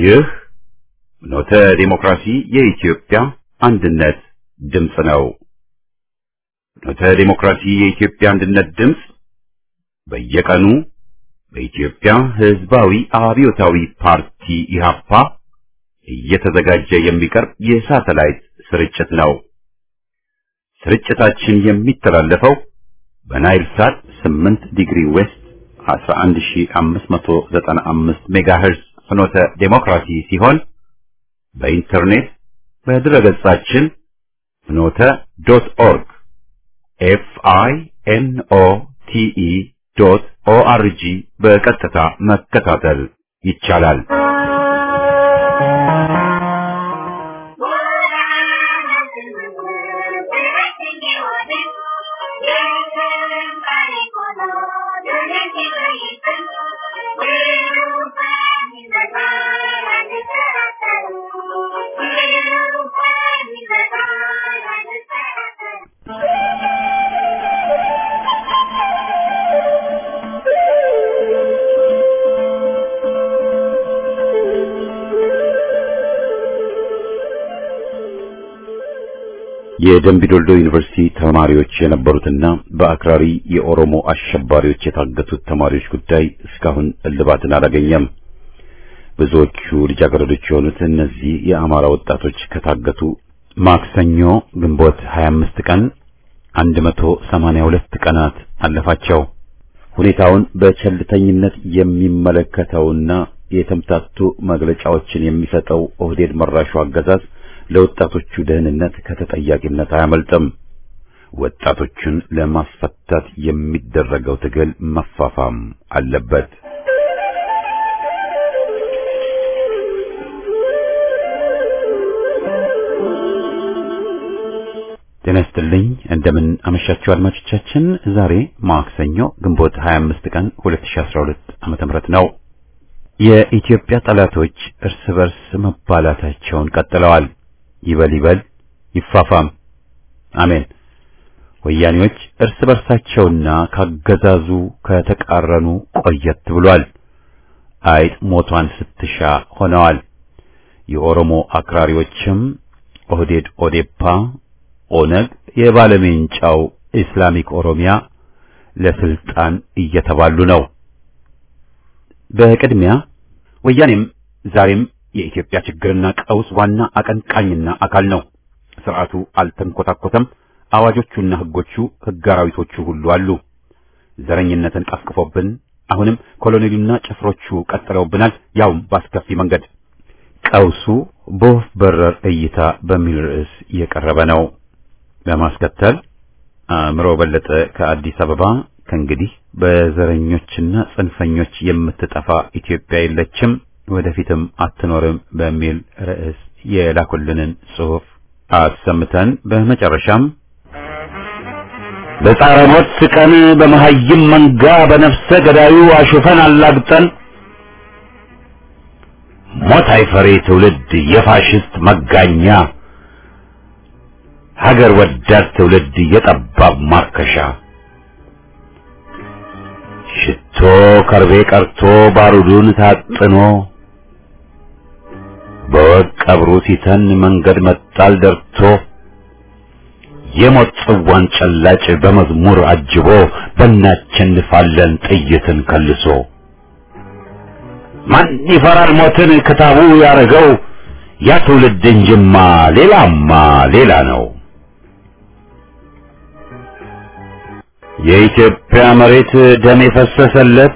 ይህ ኖተ ዲሞክራሲ የኢትዮጵያ አንድነት ድምፅ ነው። ኖተ ዲሞክራሲ የኢትዮጵያ አንድነት ድምፅ በየቀኑ በኢትዮጵያ ሕዝባዊ አብዮታዊ ፓርቲ ኢህአፓ እየተዘጋጀ የሚቀርብ የሳተላይት ስርጭት ነው። ስርጭታችን የሚተላለፈው በናይል ሳት 8 ዲግሪ ዌስት 11595 ሜጋሄርዝ ፍኖተ ዴሞክራሲ ሲሆን በኢንተርኔት በድረገጻችን ፍኖተ ዶት ኦርግ ኤፍ አይ ኤን ኦ ቲ ኢ ዶት ኦ አር ጂ በቀጥታ መከታተል ይቻላል። የደምቢዶልዶ ዩኒቨርሲቲ ተማሪዎች የነበሩትና በአክራሪ የኦሮሞ አሸባሪዎች የታገቱት ተማሪዎች ጉዳይ እስካሁን እልባትን አላገኘም። ብዙዎቹ ልጃገረዶች የሆኑት እነዚህ የአማራ ወጣቶች ከታገቱ ማክሰኞ ግንቦት 25 ቀን 182 ቀናት አለፋቸው። ሁኔታውን በቸልተኝነት የሚመለከተውና የተምታቱ መግለጫዎችን የሚሰጠው ኦህዴድ መራሹ አገዛዝ ለወጣቶቹ ደህንነት ከተጠያቂነት አያመልጥም። ወጣቶቹን ለማስፈታት የሚደረገው ትግል መፋፋም አለበት። ጤና ይስጥልኝ። እንደምን አመሻችሁ አድማጮቻችን። ዛሬ ማክሰኞ ግንቦት 25 ቀን 2012 ዓመተ ምህረት ነው። የኢትዮጵያ ጠላቶች እርስ በርስ መባላታቸውን ቀጥለዋል። ይበል ይበል ይፋፋም፣ አሜን። ወያኔዎች እርስ በርሳቸውና ካገዛዙ ከተቃረኑ ቆየት ብሏል። አይጥ ሞቷን ስትሻ ሆነዋል። የኦሮሞ አክራሪዎችም ኦህዴድ፣ ኦዴፓ፣ ኦነግ፣ የባለሜንጫው ኢስላሚክ ኦሮሚያ ለስልጣን እየተባሉ ነው። በቅድሚያ ወያኔም ዛሬም የኢትዮጵያ ችግርና ቀውስ ዋና አቀንቃኝና አካል ነው። ስርዓቱ አልተንኮታኮተም። አዋጆቹና ህጎቹ ህግ አራዊቶቹ ሁሉ አሉ። ዘረኝነትን ቀፍቅፎብን አሁንም ኮሎኔሉና ጭፍሮቹ ቀጥለውብናል፣ ያውም በአስከፊ መንገድ። ቀውሱ በወፍ በረር እይታ በሚል ርዕስ የቀረበ ነው። በማስከተል አእምሮ በለጠ ከአዲስ አበባ ከእንግዲህ በዘረኞችና ጽንፈኞች የምትጠፋ ኢትዮጵያ የለችም ወደፊትም አትኖርም በሚል ርዕስ የላኩልንን ጽሑፍ አሰምተን በመጨረሻም በጻረ ሞት ስቀን በመሐይም መንጋ በነፍሰ ገዳዩ አሹፈን አላግጠን ሞት አይፈሬ ትውልድ የፋሽስት መጋኛ ሀገር ወዳድ ትውልድ የጠባብ ማርከሻ ሽቶ ከርቤ ቀርቶ ባሩዱን ታጥኖ በወግ ቀብሩ ሲተን መንገድ መጣል ደርቶ የሞት ጽዋን ጨላጭ በመዝሙር አጅቦ በእናቸንፋለን ጥይትን ከልሶ ማን ይፈራል ሞትን ክታቡ ያረገው ያ ትውልድ እንጅማ ሌላማ ሌላ ነው። የኢትዮጵያ መሬት ደም የፈሰሰለት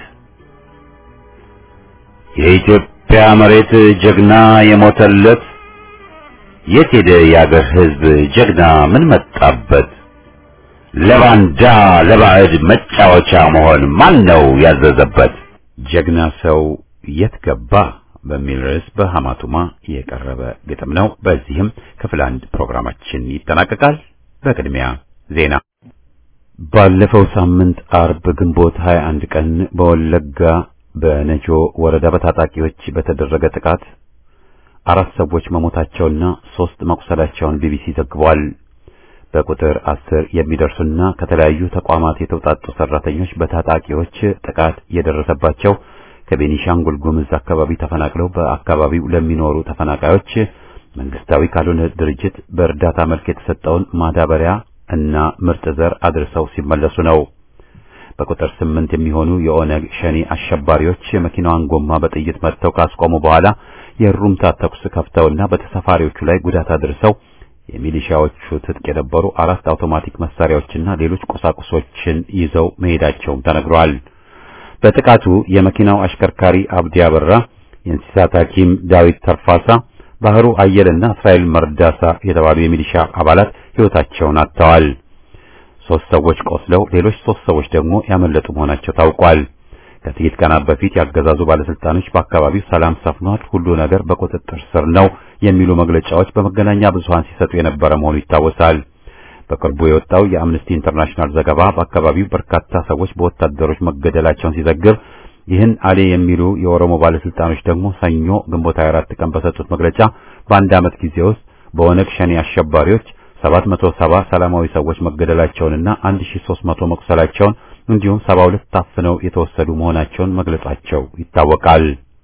የኢትዮጵያ መሬት ጀግና የሞተለት የት ሄደ የአገር ሕዝብ ጀግና ምን መጣበት? ለባንዳ ለባዕድ መጫወቻ መሆን ማን ነው ያዘዘበት? ጀግና ሰው የት ገባ በሚል ርዕስ በሐማቱማ የቀረበ ግጥም ነው። በዚህም ክፍል አንድ ፕሮግራማችን ይጠናቀቃል። በቅድሚያ ዜና ባለፈው ሳምንት አርብ ግንቦት 21 ቀን በወለጋ በነጆ ወረዳ በታጣቂዎች በተደረገ ጥቃት አራት ሰዎች መሞታቸውና ሶስት መቁሰላቸውን ቢቢሲ ዘግቧል። በቁጥር አስር የሚደርሱና ከተለያዩ ተቋማት የተውጣጡ ሰራተኞች በታጣቂዎች ጥቃት የደረሰባቸው ከቤኒሻንጉል ጉምዝ አካባቢ ተፈናቅለው በአካባቢው ለሚኖሩ ተፈናቃዮች መንግስታዊ ካልሆነ ድርጅት በእርዳታ መልክ የተሰጠውን ማዳበሪያ እና ምርጥ ዘር አድርሰው ሲመለሱ ነው። በቁጥር ስምንት የሚሆኑ የኦነግ ሸኔ አሸባሪዎች የመኪናዋን ጎማ በጥይት መትተው ካስቆሙ በኋላ የሩምታ ተኩስ ከፍተውና በተሳፋሪዎቹ ላይ ጉዳት አድርሰው የሚሊሻዎቹ ትጥቅ የነበሩ አራት አውቶማቲክ መሳሪያዎችና ሌሎች ቁሳቁሶችን ይዘው መሄዳቸውም ተነግሯል። በጥቃቱ የመኪናው አሽከርካሪ አብዲ አበራ፣ የእንስሳት ሐኪም ዳዊት ተርፋሳ፣ ባህሩ አየልና እስራኤል መርዳሳ የተባሉ የሚሊሻ አባላት ሕይወታቸውን አጥተዋል። ሶስት ሰዎች ቆስለው ሌሎች ሶስት ሰዎች ደግሞ ያመለጡ መሆናቸው ታውቋል። ከጥቂት ቀናት በፊት ያገዛዙ ባለስልጣኖች በአካባቢው ሰላም ሰፍኗል፣ ሁሉ ነገር በቁጥጥር ስር ነው የሚሉ መግለጫዎች በመገናኛ ብዙሃን ሲሰጡ የነበረ መሆኑ ይታወሳል። በቅርቡ የወጣው የአምነስቲ ኢንተርናሽናል ዘገባ በአካባቢው በርካታ ሰዎች በወታደሮች መገደላቸውን ሲዘግብ ይህን አሌ የሚሉ የኦሮሞ ባለስልጣኖች ደግሞ ሰኞ ግንቦት 24 ቀን በሰጡት መግለጫ በአንድ ዓመት ጊዜ ውስጥ በኦነግ ሸኔ አሸባሪዎች 770 ሰላማዊ ሰዎች መገደላቸውንና 1300 መቁሰላቸውን እንዲሁም 72 ታፍነው የተወሰዱ መሆናቸውን መግለጻቸው ይታወቃል።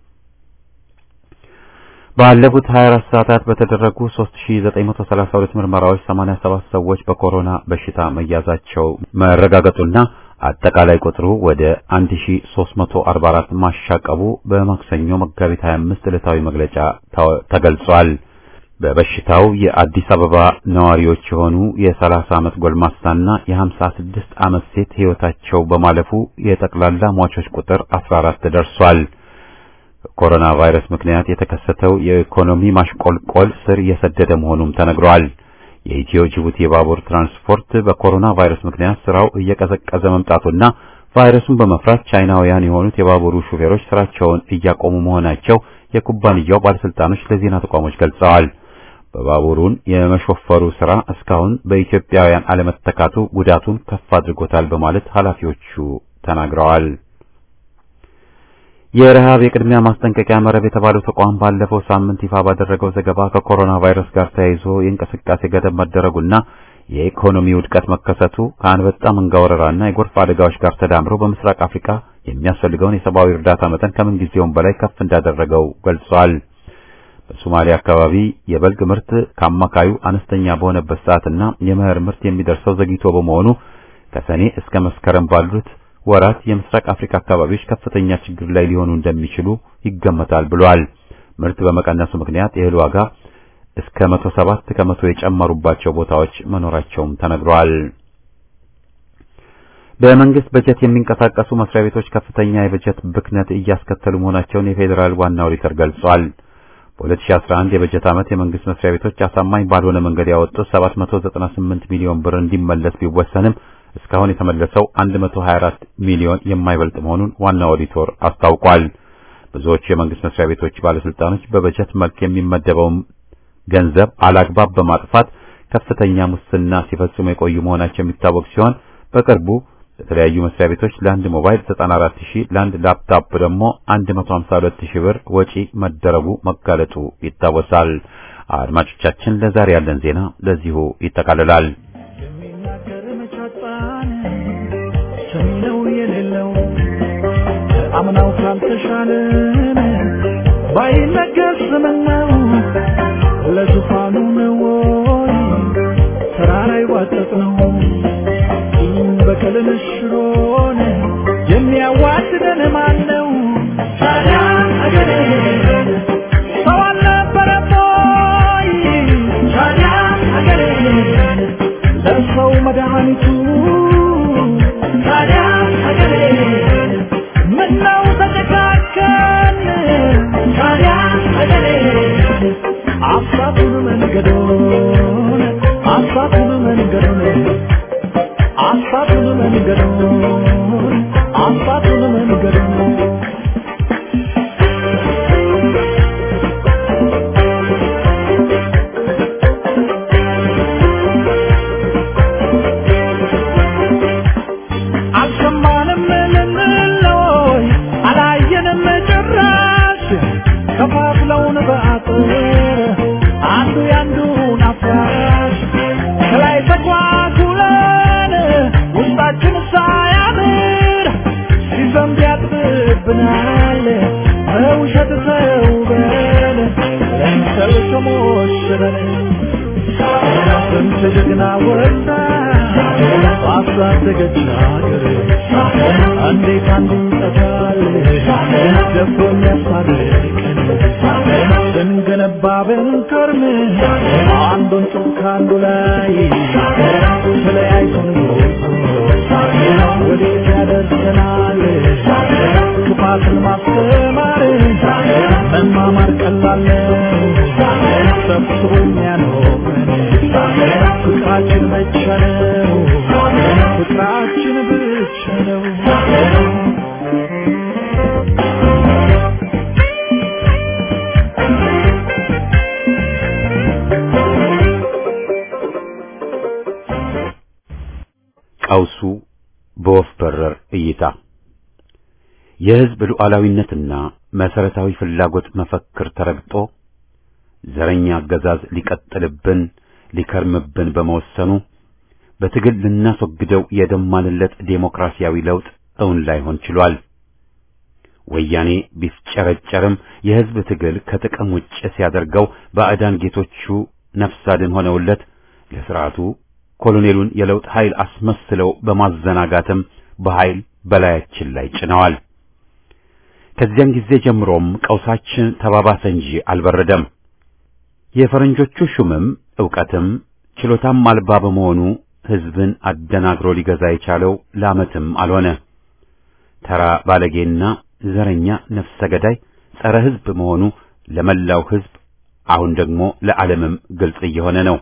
ባለፉት 24 ሰዓታት በተደረጉ 3932 ምርመራዎች 87 ሰዎች በኮሮና በሽታ መያዛቸው መረጋገጡና አጠቃላይ ቁጥሩ ወደ 1344 ማሻቀቡ በማክሰኞ መጋቢት 25 ዕለታዊ መግለጫ ተገልጿል። በበሽታው የአዲስ አበባ ነዋሪዎች የሆኑ የ30 ዓመት ጎልማሳና የ56 ዓመት ሴት ሕይወታቸው በማለፉ የጠቅላላ ሟቾች ቁጥር 14 ደርሷል። ኮሮና ቫይረስ ምክንያት የተከሰተው የኢኮኖሚ ማሽቆልቆል ስር የሰደደ መሆኑም ተነግሯል። የኢትዮ ጅቡቲ የባቡር ትራንስፖርት በኮሮና ቫይረስ ምክንያት ስራው እየቀዘቀዘ መምጣቱና ቫይረሱን በመፍራት ቻይናውያን የሆኑት የባቡሩ ሹፌሮች ስራቸውን እያቆሙ መሆናቸው የኩባንያው ባለስልጣኖች ለዜና ተቋሞች ገልጸዋል። በባቡሩን የመሾፈሩ ስራ እስካሁን በኢትዮጵያውያን አለመተካቱ ጉዳቱን ከፍ አድርጎታል በማለት ኃላፊዎቹ ተናግረዋል። የረሃብ የቅድሚያ ማስጠንቀቂያ መረብ የተባለው ተቋም ባለፈው ሳምንት ይፋ ባደረገው ዘገባ ከኮሮና ቫይረስ ጋር ተያይዞ የእንቅስቃሴ ገደብ መደረጉና የኢኮኖሚ ውድቀት መከሰቱ ከአንበጣ መንጋ ወረራና የጎርፍ አደጋዎች ጋር ተዳምሮ በምስራቅ አፍሪካ የሚያስፈልገውን የሰብአዊ እርዳታ መጠን ከምን ጊዜውም በላይ ከፍ እንዳደረገው ገልጿል። በሶማሊያ አካባቢ የበልግ ምርት ከአማካዩ አነስተኛ በሆነበት ሰዓትና የመኸር ምርት የሚደርሰው ዘግይቶ በመሆኑ ከሰኔ እስከ መስከረም ባሉት ወራት የምስራቅ አፍሪካ አካባቢዎች ከፍተኛ ችግር ላይ ሊሆኑ እንደሚችሉ ይገመታል ብሏል። ምርት በመቀነሱ ምክንያት የእህል ዋጋ እስከ መቶ ሰባት ከመቶ የጨመሩባቸው ቦታዎች መኖራቸውም ተነግሯል። በመንግስት በጀት የሚንቀሳቀሱ መስሪያ ቤቶች ከፍተኛ የበጀት ብክነት እያስከተሉ መሆናቸውን የፌዴራል ዋና ኦዲተር ገልጿል። በ2011 የበጀት ዓመት የመንግስት መስሪያ ቤቶች አሳማኝ ባልሆነ መንገድ ያወጡት 798 ሚሊዮን ብር እንዲመለስ ቢወሰንም እስካሁን የተመለሰው 124 ሚሊዮን የማይበልጥ መሆኑን ዋና ኦዲተር አስታውቋል። ብዙዎቹ የመንግስት መስሪያ ቤቶች ባለስልጣኖች በበጀት መልክ የሚመደበውን ገንዘብ አላግባብ በማጥፋት ከፍተኛ ሙስና ሲፈጽሙ የቆዩ መሆናቸው የሚታወቅ ሲሆን በቅርቡ በተለያዩ መስሪያ ቤቶች ለአንድ ሞባይል 94000 ለአንድ ላፕቶፕ ደግሞ 152000 ብር ወጪ መደረጉ መጋለጡ ይታወሳል። አድማጮቻችን ለዛሬ ያለን ዜና ለዚሁ ይጠቃልላል። የሚናገር መቻጣን ሰሚነው የሌለው አምናው ካልተሻለን ባይነገር ስምነው ለዙፋኑ ነው ወይ ተራራ ይዋጠጥ ነው በቀልን ሽሮን የሚያዋድደን ማን ነው? ታዲያ አገሬ ሰው አልነበረም ወይ? ታዲያ አገሬ ለሰው መድኃኒቱ ታዲያ አገሬ ምነው ተጨካከን? ታዲያ አገሬ አሳቱን መንገዶን አሳቱን መንገዶን አሳቱን መንገዱን አሳቱን መንገዱን አልሰማንም ልንለይ አላየንም ጭራሽ ከፋፍለውን በአጥር አንዱ ያንዱን አፍራሽ ከላይ ተኳኩለን ውስጣችን ሳያምር ሲዘንብ ጀግና ወጣ ባሳደገች ሀገር እንዴት አንዱን ጠፋል ደፍሮ የሚያስታርቀን ስንገነባ ብንከርም አንዱን ጡብ ከአንዱ ላይ ተለያይተን ወዴት ያደርሰናል ክፋትን ማስተማር መማማር ቀላል ነው ሰብስቦ የሚያኖረን ፍቅራችን ብቻ ነው ፍቅራችን ብቻ ነው ቀውሱ በወፍ በረር እይታ የሕዝብ ሉዓላዊነትና መሰረታዊ ፍላጎት መፈክር ተረግጦ ዘረኛ አገዛዝ ሊቀጥልብን ሊከርምብን በመወሰኑ በትግል ልናስወግደው የደማንለት ዴሞክራሲያዊ ለውጥ እውን ላይሆን ችሏል። ወያኔ ቢፍጨረጨርም የሕዝብ ትግል ከጥቅም ውጭ ሲያደርገው ባዕዳን ጌቶቹ ነፍስ አድን ሆነውለት ለሥርዓቱ ኮሎኔሉን የለውጥ ኃይል አስመስለው በማዘናጋትም በኃይል በላያችን ላይ ጭነዋል። ከዚያን ጊዜ ጀምሮም ቀውሳችን ተባባሰ እንጂ አልበረደም። የፈረንጆቹ ሹምም ዕውቀትም ችሎታም አልባ በመሆኑ ሕዝብን አደናግሮ ሊገዛ የቻለው ለዓመትም አልሆነ። ተራ ባለጌና ዘረኛ ነፍሰ ገዳይ ጸረ ሕዝብ መሆኑ ለመላው ሕዝብ አሁን ደግሞ ለዓለምም ግልጽ እየሆነ ነው።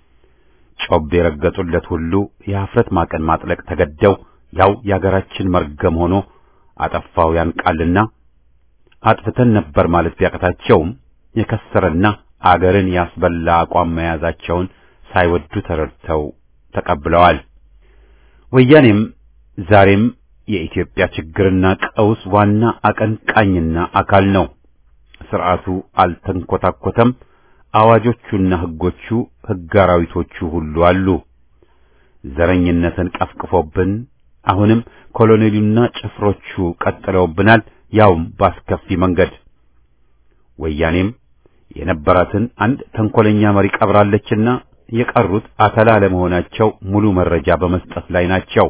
ጮቤ የረገጡለት ሁሉ የኀፍረት ማቅን ማጥለቅ ተገደው ያው የአገራችን መርገም ሆኖ አጠፋው ያንቃልና አጥፍተን ነበር ማለት ቢያቅታቸውም የከሰረና አገርን ያስበላ አቋም መያዛቸውን ሳይወዱ ተረድተው ተቀብለዋል። ወያኔም ዛሬም የኢትዮጵያ ችግርና ቀውስ ዋና አቀንቃኝና አካል ነው። ስርዓቱ አልተንኮታኮተም። አዋጆቹና ሕጎቹ ሕግ አራዊቶቹ ሁሉ አሉ። ዘረኝነትን ቀፍቅፎብን አሁንም ኮሎኔሉና ጭፍሮቹ ቀጥለውብናል፣ ያውም ባስከፊ መንገድ። ወያኔም የነበራትን አንድ ተንኮለኛ መሪ ቀብራለችና የቀሩት አተላ ለመሆናቸው ሙሉ መረጃ በመስጠት ላይ ናቸው።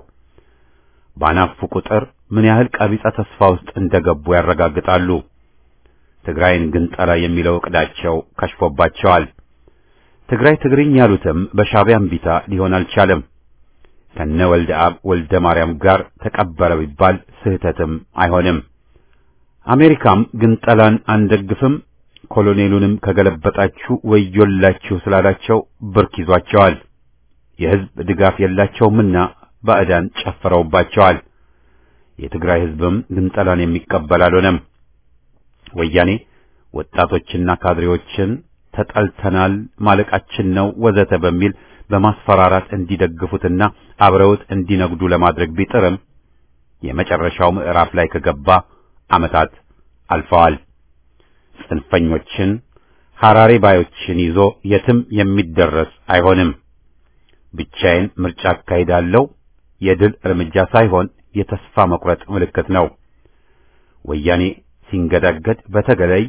ባናፉ ቁጥር ምን ያህል ቀቢጸ ተስፋ ውስጥ እንደገቡ ያረጋግጣሉ። ትግራይን ግንጠላ የሚለው ዕቅዳቸው ከሽፎባቸዋል። ትግራይ ትግርኝ ያሉትም በሻዕቢያ እምቢታ ሊሆን አልቻለም። ከነ ወልደ አብ ወልደ ማርያም ጋር ተቀበረ ቢባል ስህተትም አይሆንም። አሜሪካም ግንጠላን አንደግፍም፣ ኮሎኔሉንም ከገለበጣችሁ ወዮላችሁ ስላላቸው ብርክ ይዟቸዋል። የሕዝብ ድጋፍ የላቸውምና ባዕዳን ጨፈረውባቸዋል። የትግራይ ሕዝብም ግንጠላን የሚቀበል አልሆነም። ወያኔ ወጣቶችና ካድሬዎችን ተጠልተናል፣ ማለቃችን ነው ወዘተ በሚል በማስፈራራት እንዲደግፉትና አብረውት እንዲነግዱ ለማድረግ ቢጥርም የመጨረሻው ምዕራፍ ላይ ከገባ ዓመታት አልፈዋል። ጽንፈኞችን ሐራሬ ባዮችን ይዞ የትም የሚደረስ አይሆንም። ብቻዬን ምርጫ አካሂዳለሁ የድል እርምጃ ሳይሆን የተስፋ መቁረጥ ምልክት ነው። ወያኔ ሲንገዳገድ በተለይ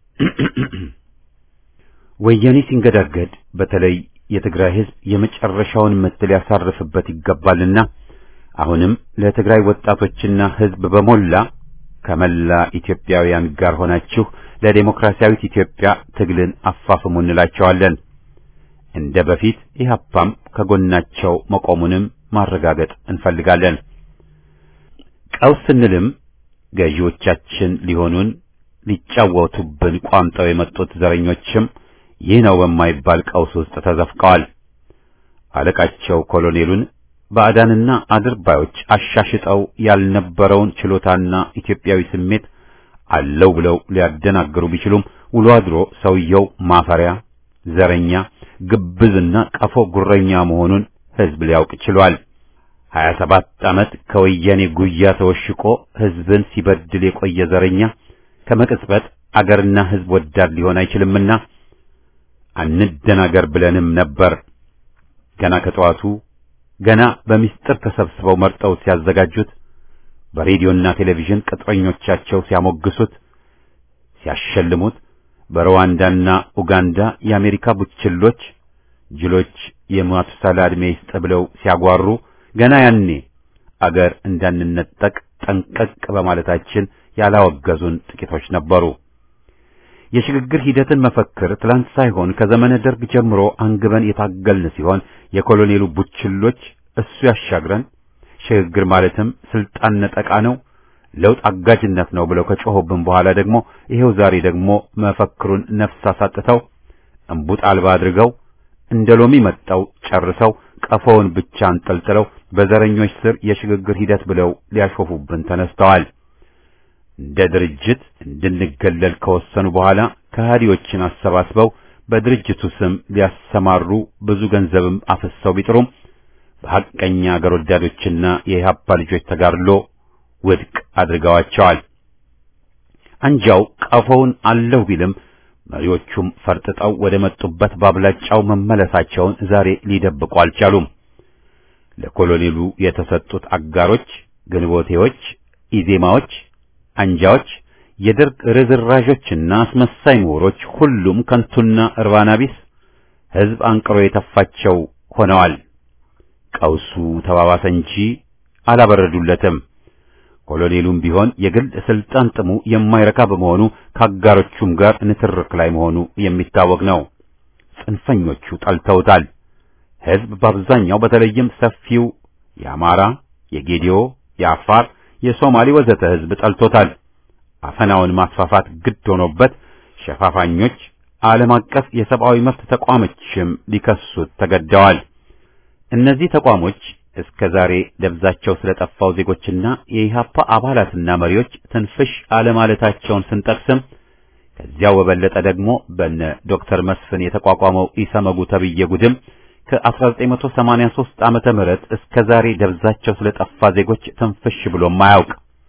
ወያኔ ሲንገዳገድ በተለይ የትግራይ ሕዝብ የመጨረሻውን ምት ሊያሳርፍበት ይገባልና አሁንም ለትግራይ ወጣቶችና ሕዝብ በሞላ ከመላ ኢትዮጵያውያን ጋር ሆናችሁ ለዴሞክራሲያዊት ኢትዮጵያ ትግልን አፋፍሙ እንላቸዋለን። እንደ በፊት ኢህአፓም ከጎናቸው መቆሙንም ማረጋገጥ እንፈልጋለን። ቀውስ ስንልም ገዢዎቻችን ሊሆኑን ሊጫወቱብን ቋምጠው የመጡት ዘረኞችም ይህ ነው በማይባል ቀውስ ውስጥ ተዘፍቀዋል። አለቃቸው ኮሎኔሉን ባዕዳንና አድርባዮች አሻሽጠው ያልነበረውን ችሎታና ኢትዮጵያዊ ስሜት አለው ብለው ሊያደናግሩ ቢችሉም ውሎ አድሮ ሰውየው ማፈሪያ፣ ዘረኛ፣ ግብዝና ቀፎ ጉረኛ መሆኑን ሕዝብ ሊያውቅ ችሏል። ሀያ ሰባት ዓመት ከወያኔ ጉያ ተወሽቆ ሕዝብን ሲበድል የቆየ ዘረኛ ከመቅጽበት አገርና ሕዝብ ወዳድ ሊሆን አይችልምና አንደናገር ብለንም ነበር። ገና ከጠዋቱ ገና በሚስጥር ተሰብስበው መርጠው ሲያዘጋጁት በሬዲዮና ቴሌቪዥን ቅጥረኞቻቸው ሲያሞግሱት፣ ሲያሸልሙት በሩዋንዳና ኡጋንዳ የአሜሪካ ቡችሎች ጅሎች የማቱሳላ ዕድሜ ይስጥ ብለው ሲያጓሩ ገና ያኔ አገር እንዳንነጠቅ ጠንቀቅ በማለታችን ያላወገዙን ጥቂቶች ነበሩ። የሽግግር ሂደትን መፈክር ትላንት ሳይሆን ከዘመነ ደርግ ጀምሮ አንግበን የታገልን ሲሆን የኮሎኔሉ ቡችሎች እሱ ያሻግረን፣ ሽግግር ማለትም ስልጣን ነጠቃ ነው፣ ለውጥ አጋጅነት ነው ብለው ከጮኹብን በኋላ ደግሞ ይሄው ዛሬ ደግሞ መፈክሩን ነፍስ አሳጥተው እምቡጥ አልባ አድርገው እንደ ሎሚ መጠው ጨርሰው ቀፎውን ብቻ አንጠልጥለው በዘረኞች ስር የሽግግር ሂደት ብለው ሊያሾፉብን ተነስተዋል። እንደ ድርጅት እንድንገለል ከወሰኑ በኋላ ከሃዲዎችን አሰባስበው በድርጅቱ ስም ሊያሰማሩ ብዙ ገንዘብም አፍሰው ቢጥሩም በሐቀኛ አገር ወዳዶችና የኢህአፓ ልጆች ተጋድሎ ውድቅ አድርገዋቸዋል። አንጃው ቀፎውን አለሁ ቢልም መሪዎቹም ፈርጥጠው ወደ መጡበት ባብላጫው መመለሳቸውን ዛሬ ሊደብቁ አልቻሉም። ለኮሎኔሉ የተሰጡት አጋሮች ግንቦቴዎች፣ ኢዜማዎች፣ አንጃዎች፣ የደርግ ርዝራዦችና አስመሳይ ምሁሮች ሁሉም ከንቱና እርባና ቢስ ሕዝብ አንቅሮ የተፋቸው ሆነዋል። ቀውሱ ተባባሰ እንጂ አላበረዱለትም። ኮሎኔሉም ቢሆን የግል ስልጣን ጥሙ የማይረካ በመሆኑ ከአጋሮቹም ጋር ንትርክ ላይ መሆኑ የሚታወቅ ነው። ጽንፈኞቹ ጠልተውታል። ሕዝብ በአብዛኛው በተለይም ሰፊው የአማራ፣ የጌዲዮ፣ የአፋር፣ የሶማሌ ወዘተ ሕዝብ ጠልቶታል። አፈናውን ማስፋፋት ግድ ሆኖበት ሸፋፋኞች ዓለም አቀፍ የሰብአዊ መብት ተቋሞችም ሊከሱት ተገደዋል። እነዚህ ተቋሞች እስከ ዛሬ ደብዛቸው ስለጠፋው ዜጎችና የኢሃፓ አባላትና መሪዎች ትንፍሽ አለማለታቸውን ስንጠቅስም ከዚያው በበለጠ ደግሞ በነ ዶክተር መስፍን የተቋቋመው ኢሰመጉ ተብዬ ጉድም ከ1983 ዓመተ ምህረት እስከ ዛሬ ደብዛቸው ስለጠፋ ዜጎች ትንፍሽ ብሎም አያውቅ።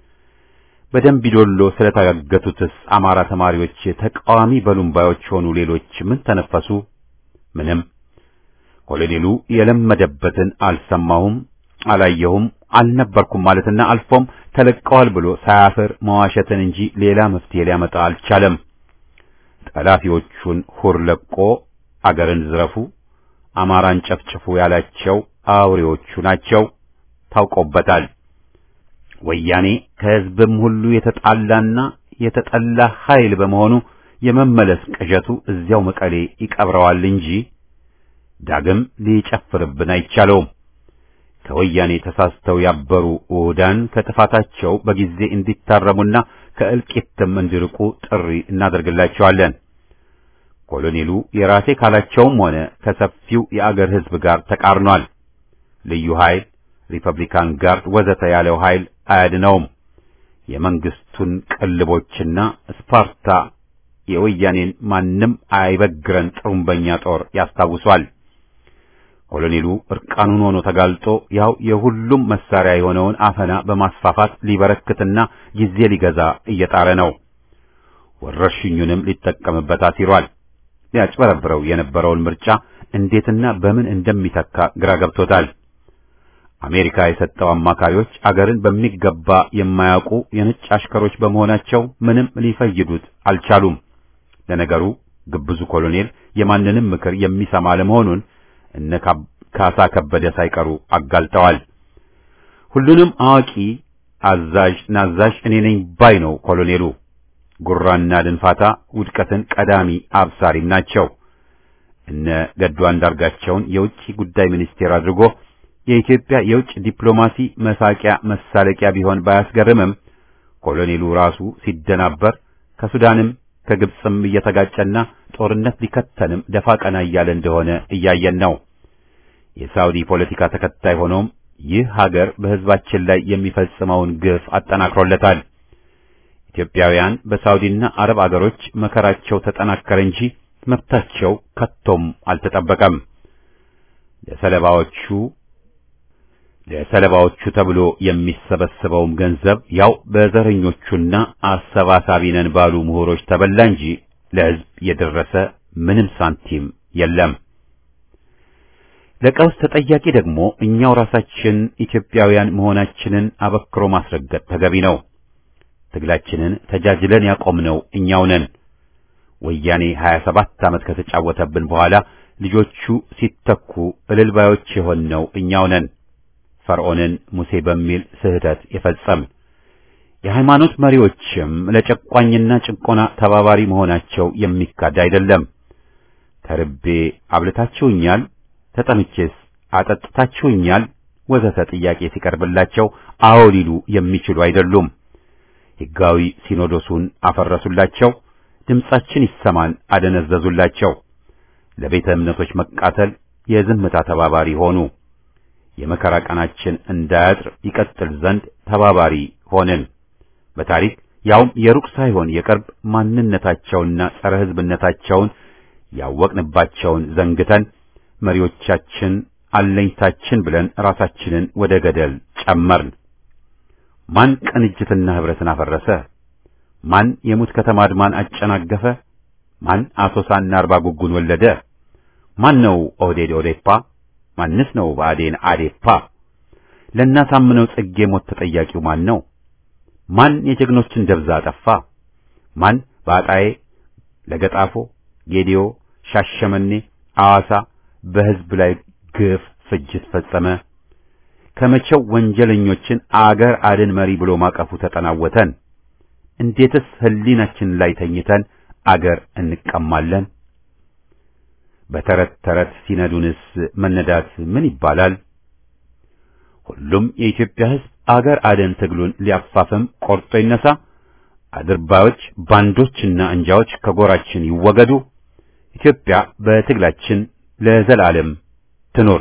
በደምቢዶሎ ስለታገቱትስ አማራ ተማሪዎች ተቃዋሚ በሉምባዮች ሆኑ ሌሎች ምን ተነፈሱ? ምንም። ኮሎኔሉ የለመደበትን አልሰማሁም፣ አላየሁም፣ አልነበርኩም ማለትና አልፎም ተለቀዋል ብሎ ሳያፍር መዋሸትን እንጂ ሌላ መፍትሄ ሊያመጣ አልቻለም። ጠላፊዎቹን ሁር ለቆ አገርን ዝረፉ፣ አማራን ጨፍጭፉ ያላቸው አውሬዎቹ ናቸው። ታውቆበታል። ወያኔ ከሕዝብም ሁሉ የተጣላና የተጠላ ኃይል በመሆኑ የመመለስ ቅዠቱ እዚያው መቀሌ ይቀብረዋል እንጂ ዳግም ሊጨፍርብን አይቻለውም። ከወያኔ ተሳስተው ያበሩ ውህዳን ከጥፋታቸው በጊዜ እንዲታረሙና ከእልቂትም እንዲርቁ ጥሪ እናደርግላቸዋለን። ኮሎኔሉ የራሴ ካላቸውም ሆነ ከሰፊው የአገር ሕዝብ ጋር ተቃርኗል። ልዩ ኃይል፣ ሪፐብሊካን ጋርድ ወዘተ ያለው ኃይል አያድነውም። የመንግስቱን ቅልቦችና ስፓርታ የወያኔን ማንም አይበግረን ጥሩምበኛ ጦር ያስታውሷል። ኮሎኔሉ እርቃኑን ሆኖ ተጋልጦ ያው የሁሉም መሳሪያ የሆነውን አፈና በማስፋፋት ሊበረክትና ጊዜ ሊገዛ እየጣረ ነው። ወረርሽኙንም ሊጠቀምበት አሲሯል። ሊያጭበረብረው የነበረውን ምርጫ እንዴትና በምን እንደሚተካ ግራ ገብቶታል። አሜሪካ የሰጠው አማካሪዎች አገርን በሚገባ የማያውቁ የነጭ አሽከሮች በመሆናቸው ምንም ሊፈይዱት አልቻሉም። ለነገሩ ግብዙ ኮሎኔል የማንንም ምክር የሚሰማ ለመሆኑን እነ ካሳ ከበደ ሳይቀሩ አጋልጠዋል። ሁሉንም አዋቂ አዛዥ ናዛዥ እኔ ነኝ ባይ ነው ኮሎኔሉ። ጉራና ድንፋታ ውድቀትን ቀዳሚ አብሳሪም ናቸው። እነ ገዱ አንዳርጋቸውን የውጭ ጉዳይ ሚኒስቴር አድርጎ የኢትዮጵያ የውጭ ዲፕሎማሲ መሳቂያ መሳለቂያ ቢሆን ባያስገርምም ኮሎኔሉ ራሱ ሲደናበር ከሱዳንም ከግብፅም እየተጋጨና ጦርነት ሊከተንም ደፋ ቀና እያለ እንደሆነ እያየን ነው። የሳውዲ ፖለቲካ ተከታይ ሆኖም ይህ ሀገር በሕዝባችን ላይ የሚፈጽመውን ግፍ አጠናክሮለታል። ኢትዮጵያውያን በሳውዲና አረብ አገሮች መከራቸው ተጠናከረ እንጂ መብታቸው ከቶም አልተጠበቀም። ለሰለባዎቹ ለሰለባዎቹ ተብሎ የሚሰበሰበውም ገንዘብ ያው በዘረኞቹና አሰባሳቢ ነን ባሉ ምሁሮች ተበላ እንጂ ለሕዝብ የደረሰ ምንም ሳንቲም የለም። ለቀውስ ተጠያቂ ደግሞ እኛው ራሳችን ኢትዮጵያውያን መሆናችንን አበክሮ ማስረገጥ ተገቢ ነው። ትግላችንን ተጃጅለን ያቆምነው እኛው ነን። ወያኔ 27 ዓመት ከተጫወተብን በኋላ ልጆቹ ሲተኩ እልልባዮች የሆነው እኛው ነን። ፈርዖንን ሙሴ በሚል ስህተት የፈጸም የሃይማኖት መሪዎችም ለጨቋኝና ጭቆና ተባባሪ መሆናቸው የሚካድ አይደለም። ተርቤ አብልታችሁኛል፣ ተጠምቼስ አጠጥታችሁኛል ወዘተ ጥያቄ ሲቀርብላቸው አዎ ሊሉ የሚችሉ አይደሉም። ሕጋዊ ሲኖዶሱን አፈረሱላቸው፣ ድምጻችን ይሰማን አደነዘዙላቸው። ለቤተ እምነቶች መቃተል የዝምታ ተባባሪ ሆኑ። የመከራ ቀናችን እንዳያጥር ይቀጥል ዘንድ ተባባሪ ሆንን። በታሪክ ያውም የሩቅ ሳይሆን የቅርብ ማንነታቸውና ጸረ ሕዝብነታቸውን ያወቅንባቸውን ዘንግተን መሪዎቻችን አለኝታችን ብለን ራሳችንን ወደ ገደል ጨመርን። ማን ቅንጅትና ህብረትን አፈረሰ? ማን የሙት ከተማ አድማን አጨናገፈ? ማን አሶሳና አርባ ጉጉን ወለደ? ማን ነው ኦህዴድ ኦዴፓ? ማንስ ነው ብአዴን አዴፓ? ለእናሳምነው ጽጌ ሞት ተጠያቂው ማን ነው? ማን የጀግኖችን ደብዛ አጠፋ? ማን በአጣዬ፣ ለገጣፎ፣ ጌዲዮ፣ ሻሸመኔ፣ አዋሳ በህዝብ ላይ ግፍ ፍጅት ፈጸመ? ከመቼው ወንጀለኞችን አገር አድን መሪ ብሎ ማቀፉ ተጠናወተን? እንዴትስ ህሊናችን ላይ ተኝተን አገር እንቀማለን? በተረት ተረት ሲነዱንስ መነዳት ምን ይባላል? ሁሉም የኢትዮጵያ ህዝብ አገር አድን ትግሉን ሊያፋፍም ቆርጦ ይነሳ። አድርባዮች፣ ባንዶችና እንጃዎች ከጎራችን ይወገዱ። ኢትዮጵያ በትግላችን ለዘላለም ትኑር።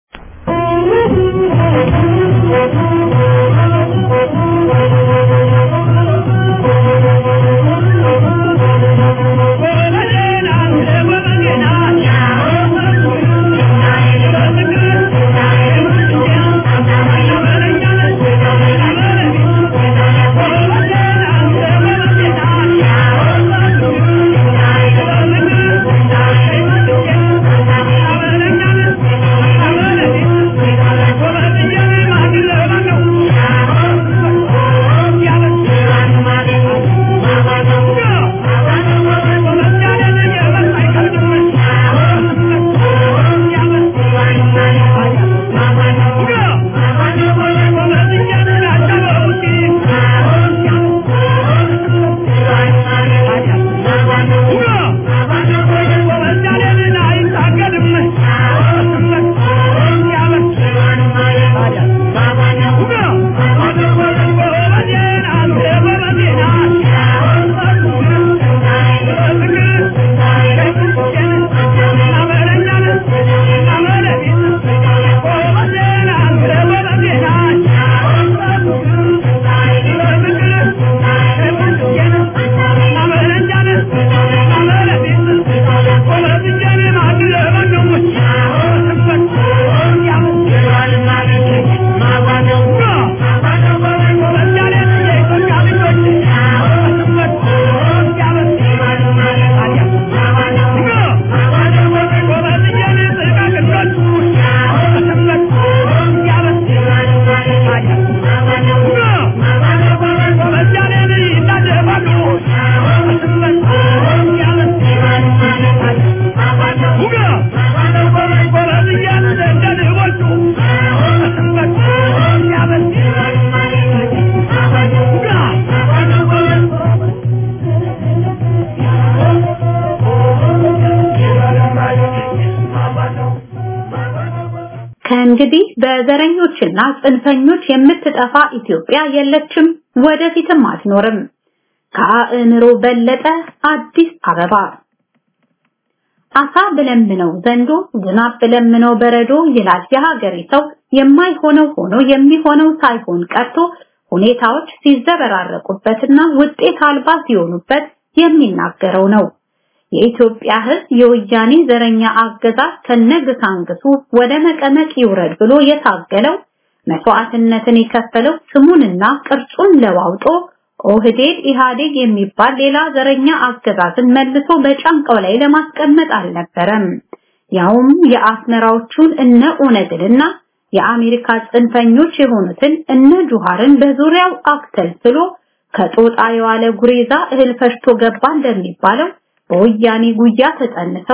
ከእንግዲህ በዘረኞችና ጽንፈኞች የምትጠፋ ኢትዮጵያ የለችም፣ ወደፊትም አትኖርም። ከአእምሮ በለጠ አዲስ አበባ አሳ ብለምነው ዘንዶ ዝናብ ብለምነው በረዶ ይላል የሀገሬ ሰው። የማይሆነው ሆኖ የሚሆነው ሳይሆን ቀርቶ ሁኔታዎች ሲዘበራረቁበትና ውጤት አልባ ሲሆኑበት የሚናገረው ነው። የኢትዮጵያ ሕዝብ የወያኔ ዘረኛ አገዛዝ ከነግሳንግሱ ወደ መቀመቅ ይውረድ ብሎ የታገለው መስዋዕትነትን የከፈለው ስሙንና ቅርጹን ለዋውጦ ኦህዴድ ኢህአዴግ የሚባል ሌላ ዘረኛ አገዛዝን መልሶ በጫንቃው ላይ ለማስቀመጥ አልነበረም። ያውም የአስመራዎቹን እነ ኦነግንና የአሜሪካ ጽንፈኞች የሆኑትን እነ ጁሃርን በዙሪያው አክተልትሎ ከጦጣ የዋለ ጉሬዛ እህል ፈሽቶ ገባ እንደሚባለው በወያኔ ጉያ ተጠንተው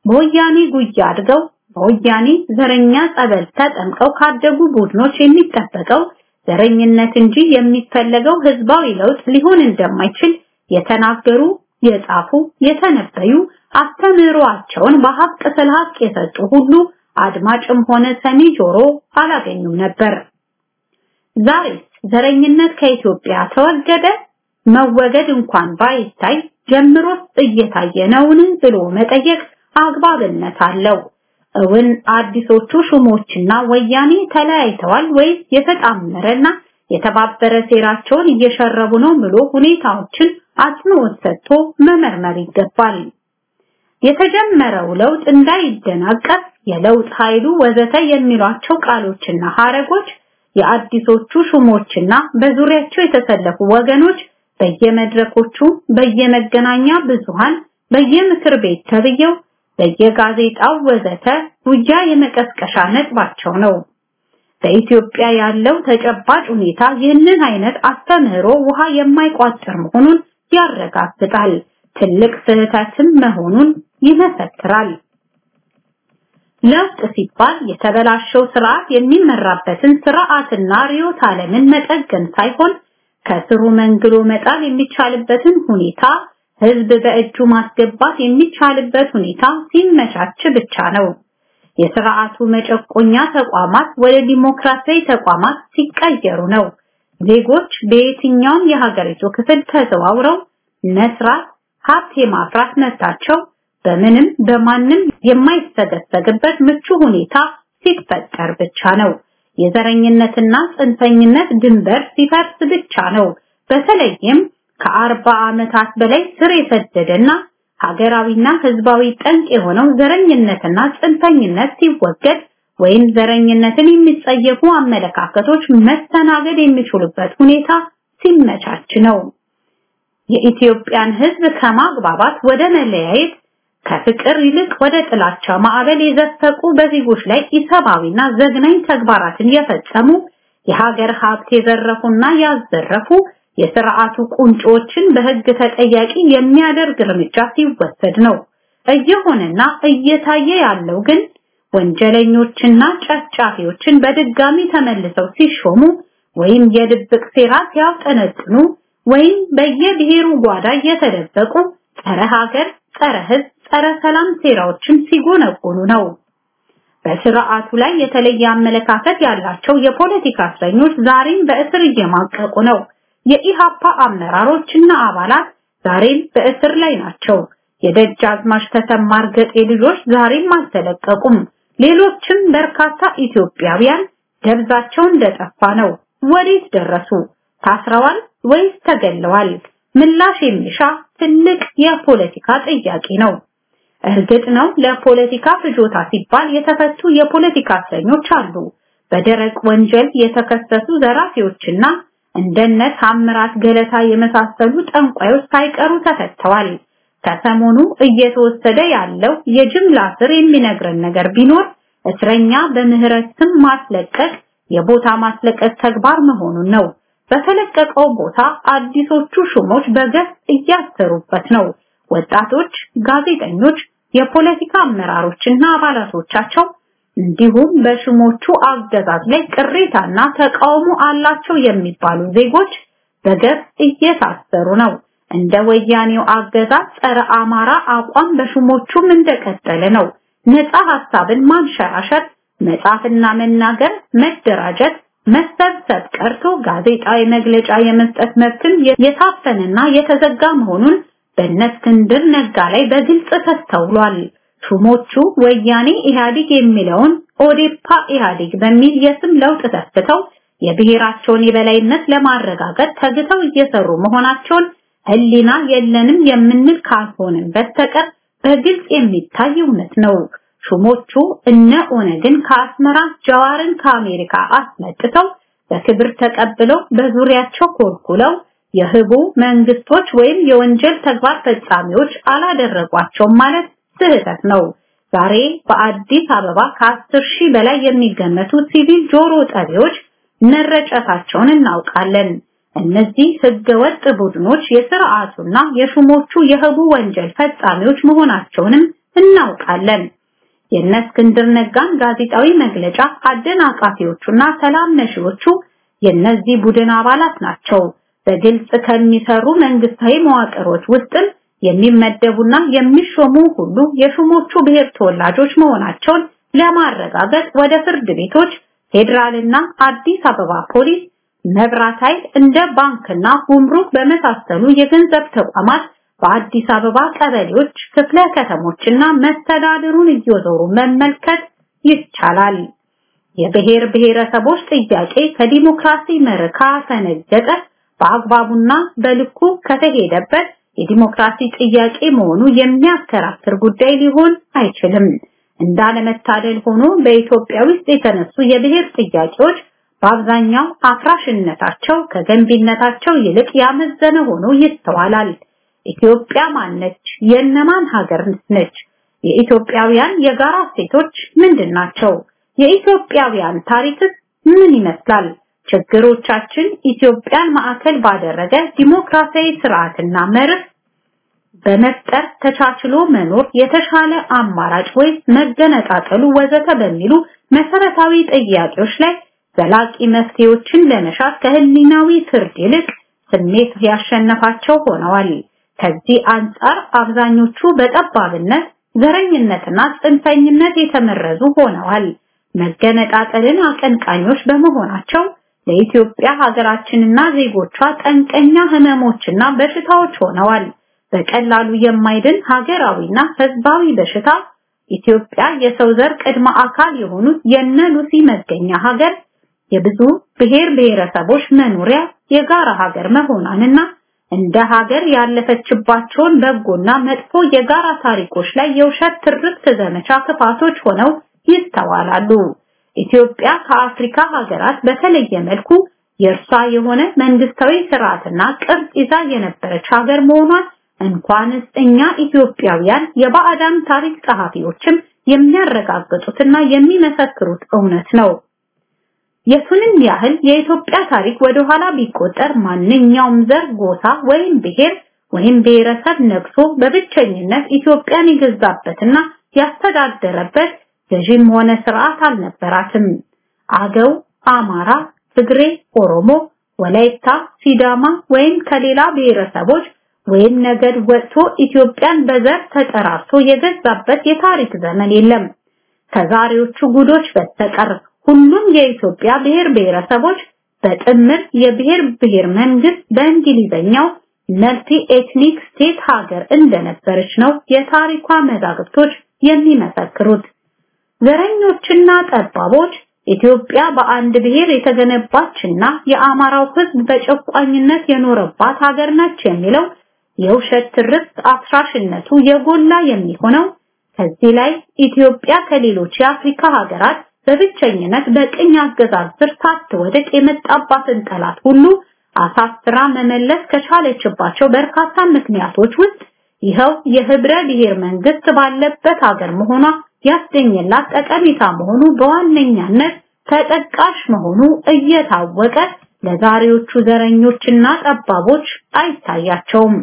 በወያኔ ጉያ አድገው በወያኔ ዘረኛ ጸበል ተጠምቀው ካደጉ ቡድኖች የሚጠበቀው ዘረኝነት እንጂ የሚፈለገው ህዝባዊ ለውጥ ሊሆን እንደማይችል የተናገሩ፣ የጻፉ፣ የተነበዩ አስተምህሮአቸውን በሀቅ ስለ ሀቅ የሰጡ ሁሉ አድማጭም ሆነ ሰሚ ጆሮ አላገኙም ነበር። ዛሬ ዘረኝነት ከኢትዮጵያ ተወገደ? መወገድ እንኳን ባይታይ ጀምሮስ እየታየ ነውን ብሎ መጠየቅ አግባብነት አለው። እውን አዲሶቹ ሹሞችና ወያኔ ተለያይተዋል ወይስ የተጣመረና የተባበረ ሴራቸውን እየሸረቡ ነው ብሎ ሁኔታዎችን አጽንኦት ሰጥቶ መመርመር ይገባል። የተጀመረው ለውጥ እንዳይደናቀፍ የለውጥ ኃይሉ ወዘተ የሚሏቸው ቃሎችና ሐረጎች የአዲሶቹ ሹሞችና በዙሪያቸው የተሰለፉ ወገኖች በየመድረኮቹ፣ በየመገናኛ ብዙሃን፣ በየምክር ቤት ተብየው፣ በየጋዜጣው ወዘተ ጉያ የመቀስቀሻ ነጥባቸው ነው። በኢትዮጵያ ያለው ተጨባጭ ሁኔታ ይህንን አይነት አስተምህሮ ውሃ የማይቋጥር መሆኑን ያረጋግጣል። ትልቅ ስህተትም መሆኑን ይመሰክራል። ለውጥ ሲባል የተበላሸው ስርዓት የሚመራበትን ስርዓትና ርዕዮተ ዓለምን መጠገን ሳይሆን ከስሩ መንግሎ መጣል የሚቻልበትን ሁኔታ ህዝብ በእጁ ማስገባት የሚቻልበት ሁኔታ ሲመቻች ብቻ ነው። የስርዓቱ መጨቆኛ ተቋማት ወደ ዲሞክራሲያዊ ተቋማት ሲቀየሩ ነው። ዜጎች በየትኛውም የሀገሪቱ ክፍል ተዘዋውረው መስራት፣ ሀብት የማፍራት መብታቸው በምንም በማንም የማይሰገሰግበት ምቹ ሁኔታ ሲፈጠር ብቻ ነው። የዘረኝነትና ጽንፈኝነት ድንበር ሲፈርስ ብቻ ነው። በተለይም ከአርባ ዓመታት በላይ ስር የሰደደና ሀገራዊና ህዝባዊ ጠንቅ የሆነው ዘረኝነትና ጽንፈኝነት ሲወገድ ወይም ዘረኝነትን የሚጸየፉ አመለካከቶች መስተናገድ የሚችሉበት ሁኔታ ሲመቻች ነው። የኢትዮጵያን ህዝብ ከማግባባት ወደ መለያየት ከፍቅር ይልቅ ወደ ጥላቻ ማዕበል የዘፈቁ በዜጎች ላይ ኢሰብአዊና ዘግናኝ ተግባራትን የፈጸሙ የሀገር ሀብት የዘረፉና ያዘረፉ የስርዓቱ ቁንጮችን በህግ ተጠያቂ የሚያደርግ እርምጃ ሲወሰድ ነው። እየሆነና እየታየ ያለው ግን ወንጀለኞችና ጨፍጫፊዎችን በድጋሚ ተመልሰው ሲሾሙ ወይም የድብቅ ሴራ ሲያውጠነጥኑ ወይም በየብሔሩ ጓዳ እየተደበቁ ጸረ ሀገር፣ ጸረ ህዝብ፣ ጸረ ሰላም ሴራዎችን ሲጎነጎኑ ነው። በስርዓቱ ላይ የተለየ አመለካከት ያላቸው የፖለቲካ እስረኞች ዛሬም በእስር እየማቀቁ ነው። የኢሃፓ አመራሮችና አባላት ዛሬም በእስር ላይ ናቸው። የደጃዝማች ተሰማ እርገጤ ልጆች ዛሬም አልተለቀቁም። ሌሎችም በርካታ ኢትዮጵያውያን ደብዛቸው እንደጠፋ ነው። ወዴት ደረሱ? ታስረዋል ወይስ ተገለዋል? ምላሽ የሚሻ ትልቅ የፖለቲካ ጥያቄ ነው። እርግጥ ነው ለፖለቲካ ፍጆታ ሲባል የተፈቱ የፖለቲካ እስረኞች አሉ። በደረቅ ወንጀል የተከሰሱ ዘራፊዎችና እንደነ ታምራት ገለታ የመሳሰሉ ጠንቋዮች ሳይቀሩ ተፈተዋል። ከሰሞኑ እየተወሰደ ያለው የጅምላ ስር የሚነግረን ነገር ቢኖር እስረኛ በምህረት ስም ማስለቀቅ የቦታ ማስለቀቅ ተግባር መሆኑን ነው። በተለቀቀው ቦታ አዲሶቹ ሹሞች በገፍ እያሰሩበት ነው። ወጣቶች፣ ጋዜጠኞች፣ የፖለቲካ አመራሮችና አባላቶቻቸው እንዲሁም በሹሞቹ አገዛዝ ላይ ቅሬታና ተቃውሞ አላቸው የሚባሉ ዜጎች በገፍ እየታሰሩ ነው። እንደ ወያኔው አገዛዝ ጸረ አማራ አቋም በሹሞቹም እንደቀጠለ ነው። ነፃ ሐሳብን ማንሸራሸር፣ መጻፍና መናገር፣ መደራጀት፣ መሰብሰብ ቀርቶ ጋዜጣዊ መግለጫ የመስጠት መብትም የታፈነና የተዘጋ መሆኑን በእነ እስክንድር ነጋ ላይ በግልጽ ተስተውሏል። ሹሞቹ ወያኔ ኢህአዴግ የሚለውን ኦዴፓ ኢህአዴግ በሚል የስም ለውጥ ተስተው የብሔራቸውን የበላይነት ለማረጋገጥ ተግተው እየሰሩ መሆናቸውን ህሊና የለንም የምንል ካልሆንን በስተቀር በግልጽ የሚታይ እውነት ነው። ሹሞቹ እነ ኦነግን ከአስመራ ጀዋርን ከአሜሪካ አስመጥተው በክብር ተቀብለው በዙሪያቸው ኮልኩለው የህቡ መንግስቶች ወይም የወንጀል ተግባር ፈጻሚዎች አላደረጓቸውም ማለት ስህተት ነው። ዛሬ በአዲስ አበባ ከአስር ሺህ በላይ የሚገመቱ ሲቪል ጆሮ ጠቢዎች መረጨታቸውን እናውቃለን። እነዚህ ህገወጥ ቡድኖች የስርዓቱና የሹሞቹ የህቡ ወንጀል ፈጻሚዎች መሆናቸውንም እናውቃለን። የእነ እስክንድር ነጋን ጋዜጣዊ መግለጫ አደናቃፊዎቹና ሰላም ነሺዎቹ የእነዚህ ቡድን አባላት ናቸው። በግልጽ ከሚሰሩ መንግስታዊ መዋቅሮች ውስጥም የሚመደቡና የሚሾሙ ሁሉ የሹሞቹ ብሔር ተወላጆች መሆናቸውን ለማረጋገጥ ወደ ፍርድ ቤቶች፣ ፌዴራልና አዲስ አበባ ፖሊስ፣ መብራት ኃይል እንደ ባንክና ጉምሩክ በመሳሰሉ የገንዘብ ተቋማት በአዲስ አበባ ቀበሌዎች፣ ክፍለ ከተሞችና መስተዳድሩን እየዞሩ መመልከት ይቻላል። የብሔር ብሔረሰቦች ጥያቄ ከዲሞክራሲ መርህ ካፈነገጠ በአግባቡና በልኩ ከተሄደበት የዲሞክራሲ ጥያቄ መሆኑ የሚያከራክር ጉዳይ ሊሆን አይችልም። እንዳለመታደል ሆኖ በኢትዮጵያ ውስጥ የተነሱ የብሔር ጥያቄዎች በአብዛኛው አፍራሽነታቸው ከገንቢነታቸው ይልቅ ያመዘነ ሆኖ ይስተዋላል። ኢትዮጵያ ማነች? የእነማን ሀገር ነች? የኢትዮጵያውያን የጋራ እሴቶች ምንድን ናቸው? የኢትዮጵያውያን ታሪክስ ምን ይመስላል? ችግሮቻችን ኢትዮጵያን ማዕከል ባደረገ ዲሞክራሲያዊ ስርዓትና መርህ በመፍጠር ተቻችሎ መኖር የተሻለ አማራጭ ወይስ መገነጣጠሉ ወዘተ በሚሉ መሰረታዊ ጥያቄዎች ላይ ዘላቂ መፍትሄዎችን ለመሻት ከህሊናዊ ፍርድ ይልቅ ስሜት ያሸነፋቸው ሆነዋል። ከዚህ አንጻር አብዛኞቹ በጠባብነት ዘረኝነትና ጽንፈኝነት የተመረዙ ሆነዋል። መገነጣጠልን አቀንቃኞች በመሆናቸው ለኢትዮጵያ ሀገራችንና ዜጎቿ ጠንቀኛ ህመሞችና በሽታዎች ሆነዋል። በቀላሉ የማይድን ሀገራዊና ህዝባዊ በሽታ ኢትዮጵያ የሰው ዘር ቅድመ አካል የሆኑት የነ ሉሲ መገኛ ሀገር የብዙ ብሔር ብሔረሰቦች መኖሪያ የጋራ ሀገር መሆኗንና እንደ ሀገር ያለፈችባቸውን በጎና መጥፎ የጋራ ታሪኮች ላይ የውሸት ትርክት ዘመቻ ክፋቶች ሆነው ይስተዋላሉ። ኢትዮጵያ ከአፍሪካ ሀገራት በተለየ መልኩ የእርሷ የሆነ መንግስታዊ ስርዓትና ቅርጽ ይዛ የነበረች ሀገር መሆኗን እንኳንስ እኛ ኢትዮጵያውያን የባዕዳን ታሪክ ጸሐፊዎችም የሚያረጋግጡትና የሚመሰክሩት እውነት ነው። የቱንም ያህል የኢትዮጵያ ታሪክ ወደ ኋላ ቢቆጠር ማንኛውም ዘር፣ ጎሳ ወይም ብሔር ወይም ብሔረሰብ ነግሶ በብቸኝነት ኢትዮጵያን የገዛበትና ያስተዳደረበት ገዢም ሆነ ስርዓት አልነበራትም። አገው፣ አማራ፣ ትግሬ፣ ኦሮሞ፣ ወላይታ፣ ሲዳማ ወይም ከሌላ ብሔረሰቦች ወይም ነገድ ወጥቶ ኢትዮጵያን በዘር ተጠራርቶ የገዛበት የታሪክ ዘመን የለም። ከዛሬዎቹ ጉዶች በስተቀር ሁሉም የኢትዮጵያ ብሔር ብሔረሰቦች በጥምር የብሔር ብሔር መንግስት በእንግሊዘኛው መልቲ ኤትኒክ ስቴት ሀገር እንደነበረች ነው የታሪኳ መዛግብቶች የሚመሰክሩት። ዘረኞችና ጠባቦች ኢትዮጵያ በአንድ ብሔር የተገነባችና የአማራው ሕዝብ በጨቋኝነት የኖረባት ሀገር ነች የሚለው የውሸት ትርክት አፍራሽነቱ የጎላ የሚሆነው ከዚህ ላይ ኢትዮጵያ ከሌሎች የአፍሪካ ሀገራት በብቸኝነት በቅኝ አገዛዝ ስር ሳትወድቅ የመጣባትን ጠላት ሁሉ አሳስራ መመለስ ከቻለችባቸው በርካታ ምክንያቶች ውስጥ ይኸው የህብረ ብሔር መንግስት ባለበት ሀገር መሆኗ ያስገኘላት ጠቀሜታ መሆኑ በዋነኛነት ተጠቃሽ መሆኑ እየታወቀ ለዛሬዎቹ ዘረኞችና ጠባቦች አይታያቸውም።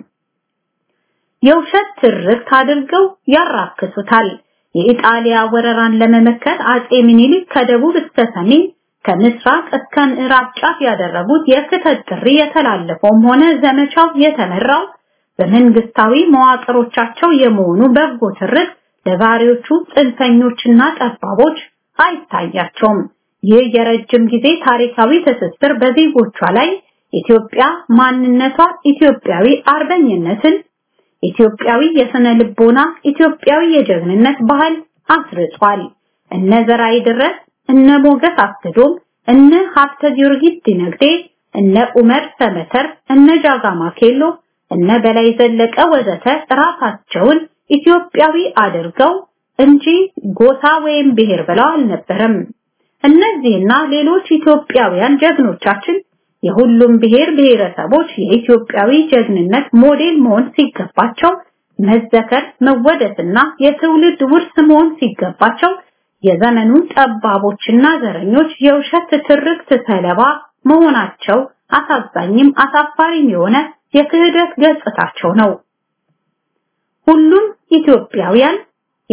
የውሸት ትርክት አድርገው ያራክሱታል። የኢጣሊያ ወረራን ለመመከት አጼ ምኒልክ ከደቡብ እስከ ሰሜን ከምስራቅ እስከ ምዕራብ ጫፍ ያደረጉት የክተት ጥሪ የተላለፈውም ሆነ ዘመቻው የተመራው በመንግስታዊ መዋቅሮቻቸው የመሆኑ በጎ ትርክት ለዛሬዎቹ ጽንፈኞችና ጠባቦች አይታያቸውም። ይህ የረጅም ጊዜ ታሪካዊ ትስስር በዜጎቿ ላይ ኢትዮጵያ ማንነቷ ኢትዮጵያዊ አርበኝነትን ኢትዮጵያዊ የስነ ልቦና ኢትዮጵያዊ የጀግንነት ባህል አስርጿል። እነ ዘራይ ድረስ፣ እነ ሞገስ አስገዶም፣ እነ ሀብተ ጊዮርጊስ ዲነግዴ፣ እነ ኡመር ሰመተር፣ እነ ጃጋማ ኬሎ፣ እነ በላይ ዘለቀ ወዘተ ራሳቸውን ኢትዮጵያዊ አድርገው እንጂ ጎሳ ወይም ብሔር ብለው አልነበረም። እነዚህና ሌሎች ኢትዮጵያውያን ጀግኖቻችን የሁሉም ብሔር ብሔረሰቦች የኢትዮጵያዊ ጀግንነት ሞዴል መሆን ሲገባቸው መዘከር መወደስና የትውልድ ውርስ መሆን ሲገባቸው የዘመኑ ጠባቦችና ዘረኞች የውሸት ትርክት ሰለባ መሆናቸው አሳዛኝም አሳፋሪም የሆነ የክህደት ገጽታቸው ነው። ሁሉም ኢትዮጵያውያን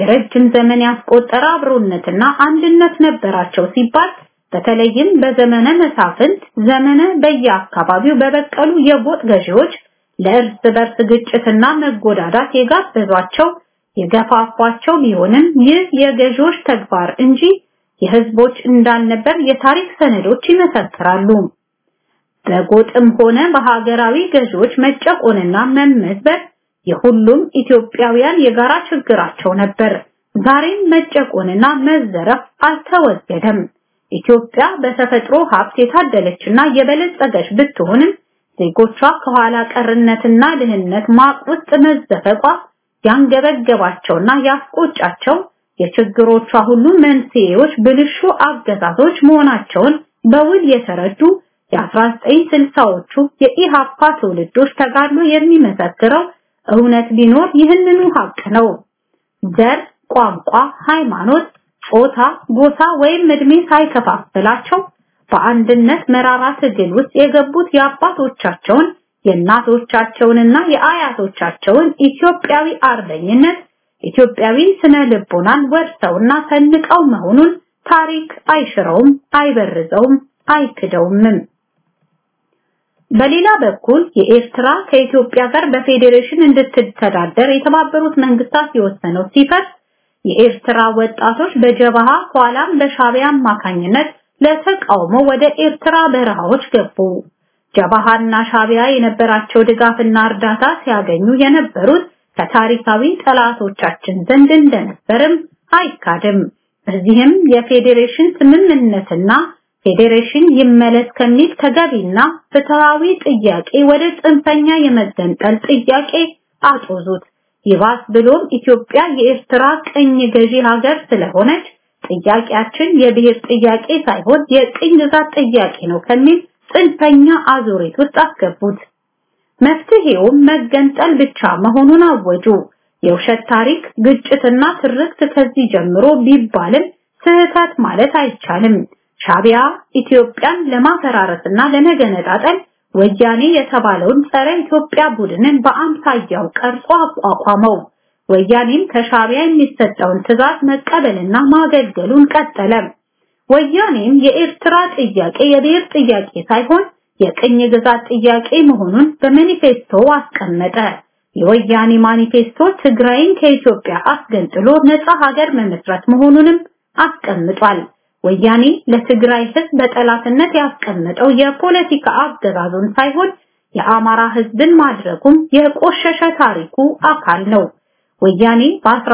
የረጅም ዘመን ያስቆጠረ አብሮነትና አንድነት ነበራቸው ሲባል በተለይም በዘመነ መሳፍንት ዘመነ በየአካባቢው በበቀሉ የጎጥ ገዢዎች ለእርስ በርስ ግጭትና መጎዳዳት የጋበዟቸው የገፋፏቸው ቢሆንም ይህ የገዢዎች ተግባር እንጂ የህዝቦች እንዳልነበር የታሪክ ሰነዶች ይመሰክራሉ። በጎጥም ሆነ በሀገራዊ ገዢዎች መጨቆንና መመዝበር የሁሉም ኢትዮጵያውያን የጋራ ችግራቸው ነበር። ዛሬም መጨቆንና መዘረፍ አልተወገደም። ኢትዮጵያ በተፈጥሮ ሀብት የታደለችና የበለጸገች ብትሆንም ዜጎቿ ከኋላ ቀርነትና ድህነት ማቅ ውስጥ መዘፈቋ ያንገበገባቸውና ያስቆጫቸው የችግሮቿ ሁሉ መንስኤዎች ብልሹ አገዛዞች መሆናቸውን በውል የተረዱ የ1960ዎቹ የኢሃፓ ትውልዶች ተጋድሎ የሚመሰክረው እውነት ቢኖር ይህንኑ ሀቅ ነው። ዘር፣ ቋንቋ፣ ሃይማኖት፣ ጾታ፣ ጎሳ ወይም እድሜ ሳይከፋፍላቸው በአንድነት መራራ ትግል ውስጥ የገቡት የአባቶቻቸውን የእናቶቻቸውንና የአያቶቻቸውን ኢትዮጵያዊ አርበኝነት ኢትዮጵያዊ ስነ ልቦናን ወርሰውና ሰንቀው መሆኑን ታሪክ አይሽረውም፣ አይበርዘውም፣ አይክደውምም። በሌላ በኩል የኤርትራ ከኢትዮጵያ ጋር በፌዴሬሽን እንድትተዳደር የተባበሩት መንግስታት የወሰነው ሲፈርስ የኤርትራ ወጣቶች በጀበሃ ኋላም በሻቢያ አማካኝነት ለተቃውሞ ወደ ኤርትራ በረሃዎች ገቡ። ጀበሃና ሻቢያ የነበራቸው ድጋፍና እርዳታ ሲያገኙ የነበሩት ከታሪካዊ ጠላቶቻችን ዘንድ እንደነበርም አይካድም። በዚህም የፌዴሬሽን ስምምነትና ፌዴሬሽን ይመለስ ከሚል ተገቢና ፍትሃዊ ጥያቄ ወደ ጽንፈኛ የመገንጠል ጥያቄ አጦዙት። ይባስ ብሎም ኢትዮጵያ የኤርትራ ቅኝ ገዢ ሀገር ስለሆነች ጥያቄያችን የብሔር ጥያቄ ሳይሆን የቅኝ ግዛት ጥያቄ ነው ከሚል ጽንፈኛ አዙሪት ውስጥ አስገቡት። መፍትሄውም መገንጠል ብቻ መሆኑን አወጁ። የውሸት ታሪክ፣ ግጭትና ትርክት ከዚህ ጀምሮ ቢባልም ስህተት ማለት አይቻልም። ሻቢያ ኢትዮጵያን ለማፈራረስና ለመገነጣጠል ወያኔ የተባለውን ጸረ ኢትዮጵያ ቡድንን በአምሳያው ቀርጾ አቋቋመው። ወያኔም ከሻቢያ የሚሰጠውን ትዕዛዝ መቀበልና ማገልገሉን ቀጠለ። ወያኔም የኤርትራ ጥያቄ የብሔር ጥያቄ ሳይሆን የቅኝ ግዛት ጥያቄ መሆኑን በማኒፌስቶ አስቀመጠ። የወያኔ ማኒፌስቶ ትግራይን ከኢትዮጵያ አስገንጥሎ ነፃ ሀገር መመስረት መሆኑንም አስቀምጧል። ወያኔ ለትግራይ ህዝብ በጠላትነት ያስቀመጠው የፖለቲካ አገዛዙን ሳይሆን የአማራ ህዝብን ማድረጉም የቆሸሸ ታሪኩ አካል ነው። ወያኔ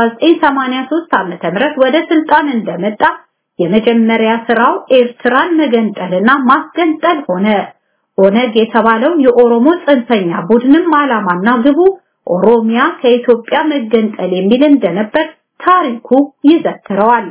በ1983 ዓመተ ምህረት ወደ ስልጣን እንደመጣ የመጀመሪያ ስራው ኤርትራን መገንጠልና ማስገንጠል ሆነ። ኦነግ የተባለው የኦሮሞ ጽንፈኛ ቡድንም ዓላማና ግቡ ኦሮሚያ ከኢትዮጵያ መገንጠል የሚል እንደነበር ታሪኩ ይዘክረዋል።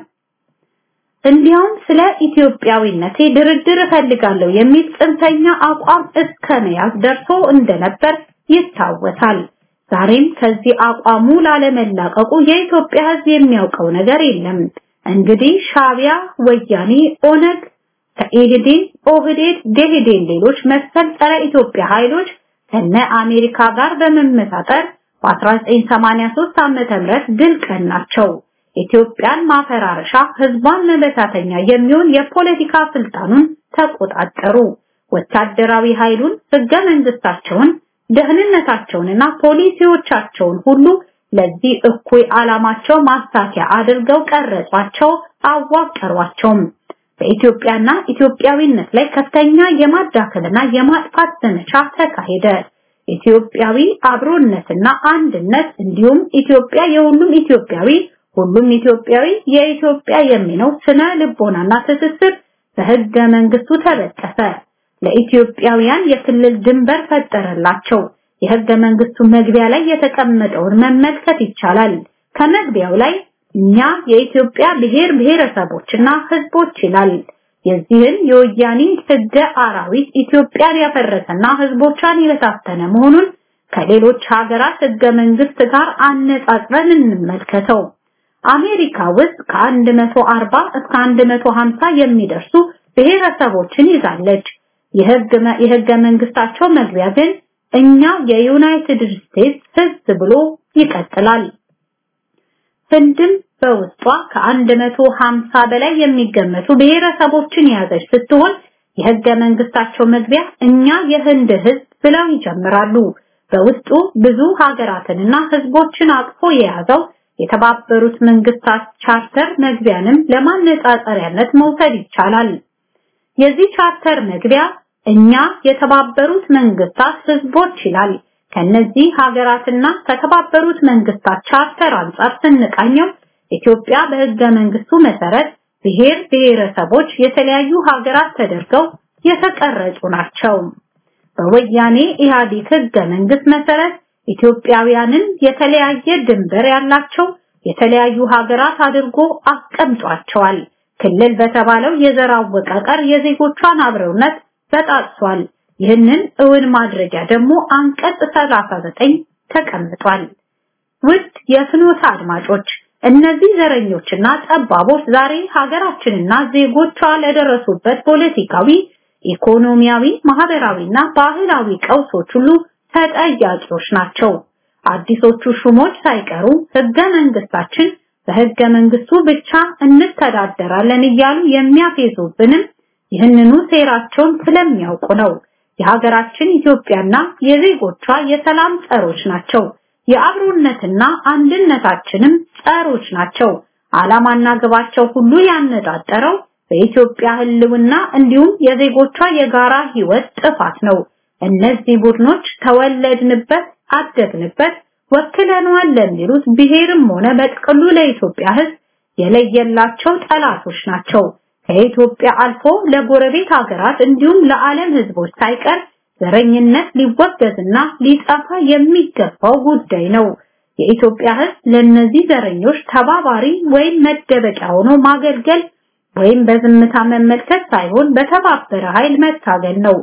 እንዲያውም ስለ ኢትዮጵያዊነቴ ድርድር እፈልጋለሁ የሚል ጽንፈኛ አቋም እስከ መያዝ ደርሶ እንደነበር ይታወሳል። ዛሬም ከዚህ አቋሙ ላለመላቀቁ የኢትዮጵያ ህዝብ የሚያውቀው ነገር የለም። እንግዲህ ሻቢያ፣ ወያኔ፣ ኦነግ፣ ከኢህዴን፣ ኦህዴድ፣ ደኢህዴን ሌሎች መሰል ጸረ ኢትዮጵያ ኃይሎች ከነ አሜሪካ ጋር በመመሳጠር በ1983 ዓመተ ምህረት ድል ቀናቸው። ኢትዮጵያን ማፈራረሻ ህዝቧን መበታተኛ የሚሆን የፖለቲካ ስልጣኑን ተቆጣጠሩ። ወታደራዊ ኃይሉን፣ ህገ መንግስታቸውን፣ ደህንነታቸውንና ፖሊሲዎቻቸውን ሁሉ ለዚህ እኩይ ዓላማቸው ማሳኪያ አድርገው ቀረጿቸው፣ አዋቀሯቸውም። በኢትዮጵያና ኢትዮጵያዊነት ላይ ከፍተኛ የማዳከልና የማጥፋት ዘመቻ ተካሄደ። ኢትዮጵያዊ አብሮነትና አንድነት እንዲሁም ኢትዮጵያ የሁሉም ኢትዮጵያዊ ሁሉም ኢትዮጵያዊ የኢትዮጵያ የሚለው ስነ ልቦናና ትስስር በህገ መንግስቱ ተበጠሰ። ለኢትዮጵያውያን የክልል ድንበር ፈጠረላቸው። የህገ መንግስቱ መግቢያ ላይ የተቀመጠውን መመልከት ይቻላል። ከመግቢያው ላይ እኛ የኢትዮጵያ ብሔር ብሔረሰቦችና ህዝቦች ይላል። የዚህን የወያኔ ህገ አራዊት ኢትዮጵያን ያፈረሰና ህዝቦቿን የበታተነ መሆኑን ከሌሎች ሀገራት ህገ መንግስት ጋር አነጻጽረን እንመልከተው። አሜሪካ ውስጥ ከ140 እስከ 150 የሚደርሱ ብሔረሰቦችን ይዛለች። የህገ መንግስታቸው መግቢያ ግን እኛ የዩናይትድ ስቴትስ ህዝብ ብሎ ይቀጥላል። ህንድም በውስጧ ከ150 በላይ የሚገመቱ ብሔረሰቦችን የያዘች ስትሆን የህገ መንግስታቸው መግቢያ እኛ የህንድ ህዝብ ብለው ይጀምራሉ። በውስጡ ብዙ ሀገራትንና ህዝቦችን አቅፎ የያዘው የተባበሩት መንግስታት ቻርተር መግቢያንም ለማነጻጸሪያነት መውሰድ ይቻላል። የዚህ ቻርተር መግቢያ እኛ የተባበሩት መንግስታት ህዝቦች ይላል። ከነዚህ ሀገራትና ከተባበሩት መንግስታት ቻርተር አንጻር ስንቃኘው ኢትዮጵያ በህገ መንግስቱ መሰረት ብሔር ብሔረሰቦች የተለያዩ ሀገራት ተደርገው የተቀረጹ ናቸው። በወያኔ ኢህአዴግ ህገ መንግስት መሰረት ኢትዮጵያውያንን የተለያየ ድንበር ያላቸው የተለያዩ ሀገራት አድርጎ አስቀምጧቸዋል። ክልል በተባለው የዘር አወቃቀር የዜጎቿን አብረውነት በጣጥሷል። ይህንን እውን ማድረጊያ ደግሞ አንቀጽ 39 ተቀምጧል። ውድ የፍኖተ አድማጮች እነዚህ ዘረኞችና ጠባቦች ዛሬ ሀገራችንና ዜጎቿ ለደረሱበት ፖለቲካዊ፣ ኢኮኖሚያዊ፣ ማህበራዊና ባህላዊ ቀውሶች ሁሉ ተጠያቂዎች ናቸው። አዲሶቹ ሹሞች ሳይቀሩ ህገ መንግስታችን በህገ መንግስቱ ብቻ እንተዳደራለን እያሉ የሚያፌዙብንም ይህንኑ ሴራቸውን ስለሚያውቁ ነው። የሀገራችን ኢትዮጵያና የዜጎቿ የሰላም ጸሮች ናቸው። የአብሮነትና አንድነታችንም ጸሮች ናቸው። ዓላማና ግባቸው ሁሉ ያነጣጠረው በኢትዮጵያ ህልውና እንዲሁም የዜጎቿ የጋራ ህይወት ጥፋት ነው። እነዚህ ቡድኖች ተወለድንበት፣ አደግንበት፣ ወክለነዋል ለሚሉት ብሔርም ሆነ በጥቅሉ ለኢትዮጵያ ህዝብ የለየላቸው ጠላቶች ናቸው። ከኢትዮጵያ አልፎ ለጎረቤት ሀገራት እንዲሁም ለዓለም ህዝቦች ሳይቀር ዘረኝነት ሊወገዝና ሊጠፋ የሚገባው ጉዳይ ነው። የኢትዮጵያ ህዝብ ለነዚህ ዘረኞች ተባባሪ ወይም መደበቂያ ሆኖ ማገልገል ወይም በዝምታ መመልከት ሳይሆን በተባበረ ኃይል መታገል ነው።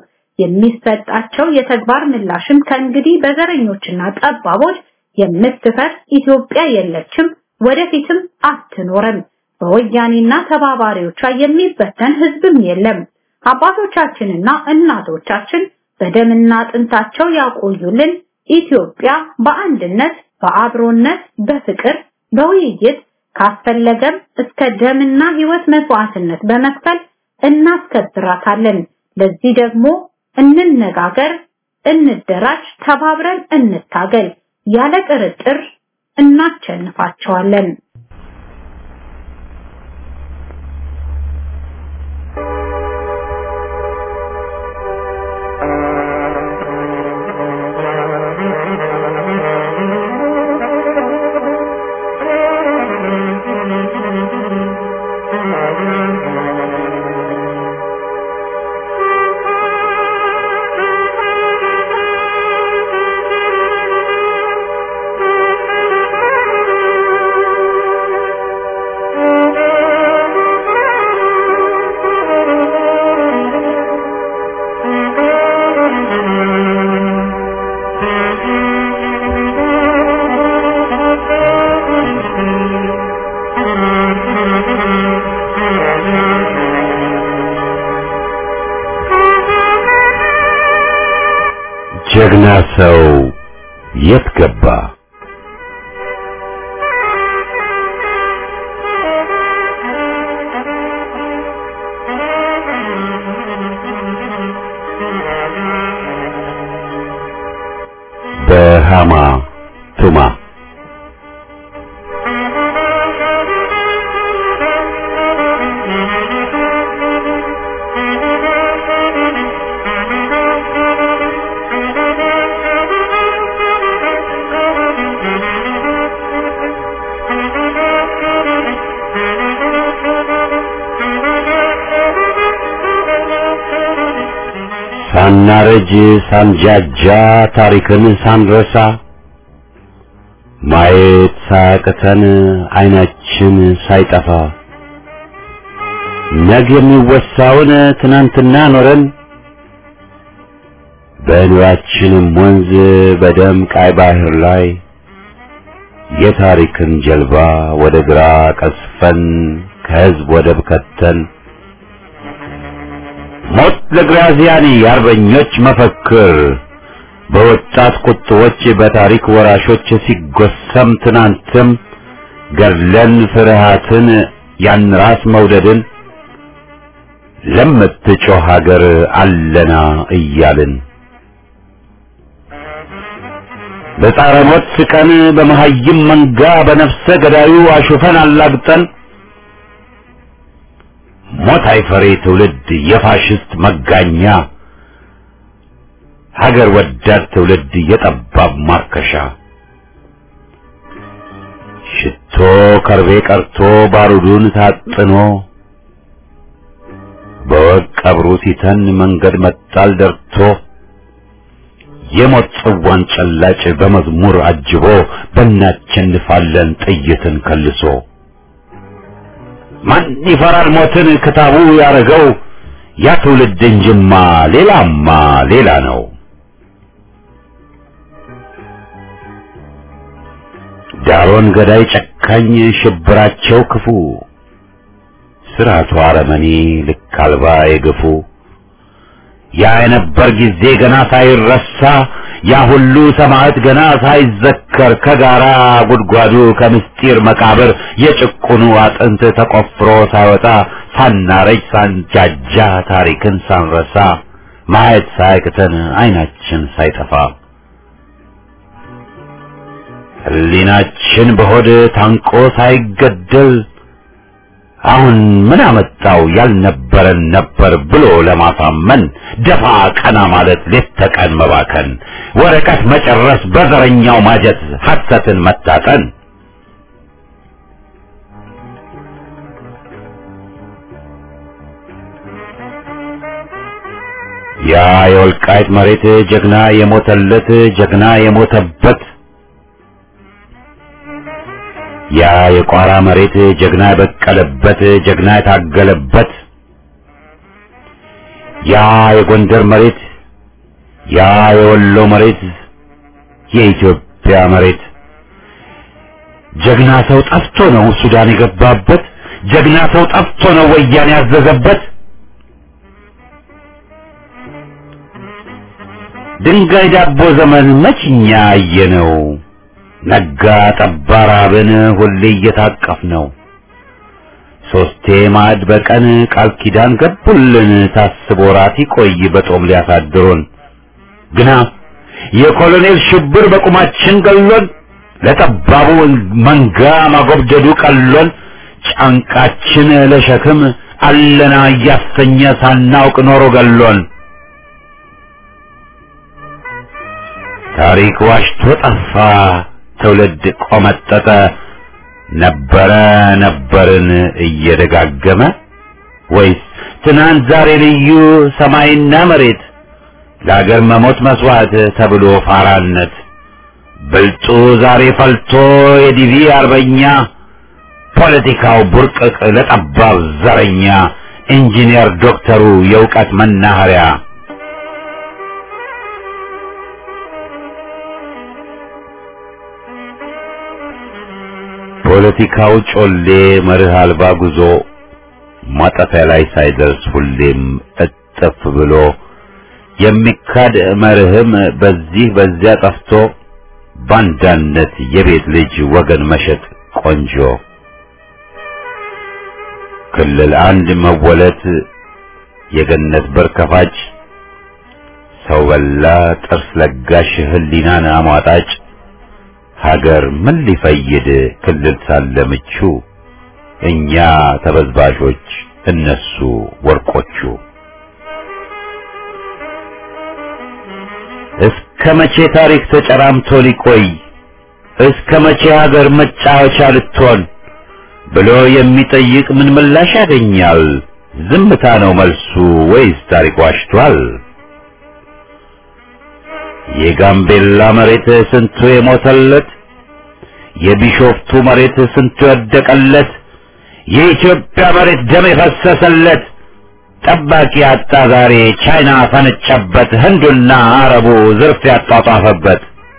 የሚሰጣቸው የተግባር ምላሽም ከእንግዲህ በዘረኞችና ጠባቦች የምትፈርስ ኢትዮጵያ የለችም፣ ወደፊትም አትኖርም። በወያኔና ተባባሪዎቿ የሚበተን ህዝብም የለም። አባቶቻችንና እናቶቻችን በደምና አጥንታቸው ያቆዩልን ኢትዮጵያ በአንድነት፣ በአብሮነት፣ በፍቅር፣ በውይይት ካስፈለገም እስከ ደምና ህይወት መስዋዕትነት በመክፈል እናስከብራታለን። ለዚህ ደግሞ እንነጋገር፣ እንደራጅ፣ ተባብረን እንታገል። ያለ ጥርጥር እናቸንፋቸዋለን። ጀግና ሰው የት ገባ? በሃማ ቱማ ሳናረጅ ሳንጃጃ ታሪክን ሳንረሳ ማየት ሳያቅተን አይናችን ሳይጠፋ ነገ የሚወሳውን ትናንትና ኖረን በኑራችንም ወንዝ በደም ቃይ ባህር ላይ የታሪክን ጀልባ ወደ ግራ ቀስፈን ከህዝብ ወደብ ከተን ሞት ለግራዚያኒ የአርበኞች መፈክር በወጣት ቁጥቦች በታሪክ ወራሾች ሲጎሰም ትናንትም ገድለን ፍርሃትን ያን ራስ መውደድን ለምትጮህ ሀገር አለና እያልን በጻረ ሞት ስቀን በመሀይም መንጋ በነፍሰ ገዳዩ አሹፈን አላግጠን ሞት አይፈሬ ትውልድ የፋሽስት መጋኛ ሀገር ወዳድ ትውልድ የጠባብ ማርከሻ ሽቶ ከርቤ ቀርቶ ባሩዱን ታጥኖ በወቅ ቀብሩ ሲተን መንገድ መጣል ደርቶ የሞት ጽዋን ጨላጭ በመዝሙር አጅቦ በእናቸንፋለን ጥይትን ከልሶ ማን ይፈራል ሞትን ክታቡ ያረገው ያ ትውልድ እንጅማ ሌላማ ሌላ ነው። ዳሮን ገዳይ ጨካኝ ሽብራቸው ክፉ ስርዓቱ አረመኔ ልክ አልባ የገፉ ያ የነበር ጊዜ ገና ሳይረሳ ያ ሁሉ ሰማዕት ገና ሳይዘከር ከጋራ ጉድጓዱ ከምስጢር መቃብር የጭቁኑ አጥንት ተቆፍሮ ሳይወጣ ሳናረጅ ሳንጃጃ ታሪክን ሳንረሳ ማየት ሳያቅተን አይናችን ሳይጠፋ ሕሊናችን በሆድ ታንቆ ሳይገደል አሁን ምን አመጣው ያልነበረን ነበር ብሎ ለማሳመን ደፋ ቀና ማለት ሌት ተቀን መባከን ወረቀት መጨረስ በዘረኛው ማጀት ሐሰትን መታጠን ያ የወልቃይት መሬት ጀግና የሞተለት ጀግና የሞተበት ያ የቋራ መሬት ጀግና የበቀለበት ጀግና የታገለበት ያ የጎንደር መሬት ያ የወሎ መሬት የኢትዮጵያ መሬት ጀግና ሰው ጠፍቶ ነው ሱዳን የገባበት ጀግና ሰው ጠፍቶ ነው ወያኔ ያዘዘበት ድንጋይ ዳቦ ዘመን መችኛ አየነው ነጋ ጠባ ራብን ሁሌ እየታቀፍ ነው ሶስቴ ማዕድ በቀን ቃል ኪዳን ገቡልን ታስቦ ራት ይቆይ በጦም ሊያሳድሩን ግና የኮሎኔል ሽብር በቁማችን ገሎን ለጠባቡ መንጋ ማጎብደዱ ቀሎን ጫንቃችን ለሸክም አለና እያሰኘ ሳናውቅ ኖሮ ገሎን ታሪክ ዋሽቶ ጠፋ ትውልድ ቆመጠጠ ነበረ ነበርን እየደጋገመ ወይስ ትናንት ዛሬ ልዩ ሰማይና መሬት ለአገር መሞት መስዋዕት ተብሎ ፋራነት ብልጡ ዛሬ ፈልቶ የዲቪ አርበኛ ፖለቲካው ቡርቅቅ ለጠባብ ዘረኛ ኢንጂነር ዶክተሩ የእውቀት መናኸሪያ ፖለቲካው ጮሌ መርህ አልባ ጉዞ ማጠፊያ ላይ ሳይደርስ ሁሌም እጥፍ ብሎ የሚካድ መርህም በዚህ በዚያ ጠፍቶ ባንዳነት የቤት ልጅ ወገን መሸጥ ቆንጆ ክልል አንድ መወለት የገነት በር ከፋጭ ሰው በላ ጥርስ ለጋሽ ህሊናን አሟጣጭ ሀገር ምን ሊፈይድ ክልል ሳለ ምቹ እኛ ተበዝባዦች እነሱ ወርቆቹ እስከ መቼ ታሪክ ተጨራምቶ ሊቆይ እስከ መቼ ሀገር መጫወቻ ልትሆን ብሎ የሚጠይቅ ምን ምላሽ ያገኛል? ዝምታ ነው መልሱ ወይስ ታሪክ ዋሽቷል? የጋምቤላ መሬት ስንቱ የሞተለት፣ የቢሾፍቱ መሬት ስንቱ የወደቀለት፣ የኢትዮጵያ መሬት ደም የፈሰሰለት ጠባቂ አጣ ዛሬ ቻይና ፈነጨበት፣ ህንዱና አረቡ ዝርፍ ያጧጧፈበት።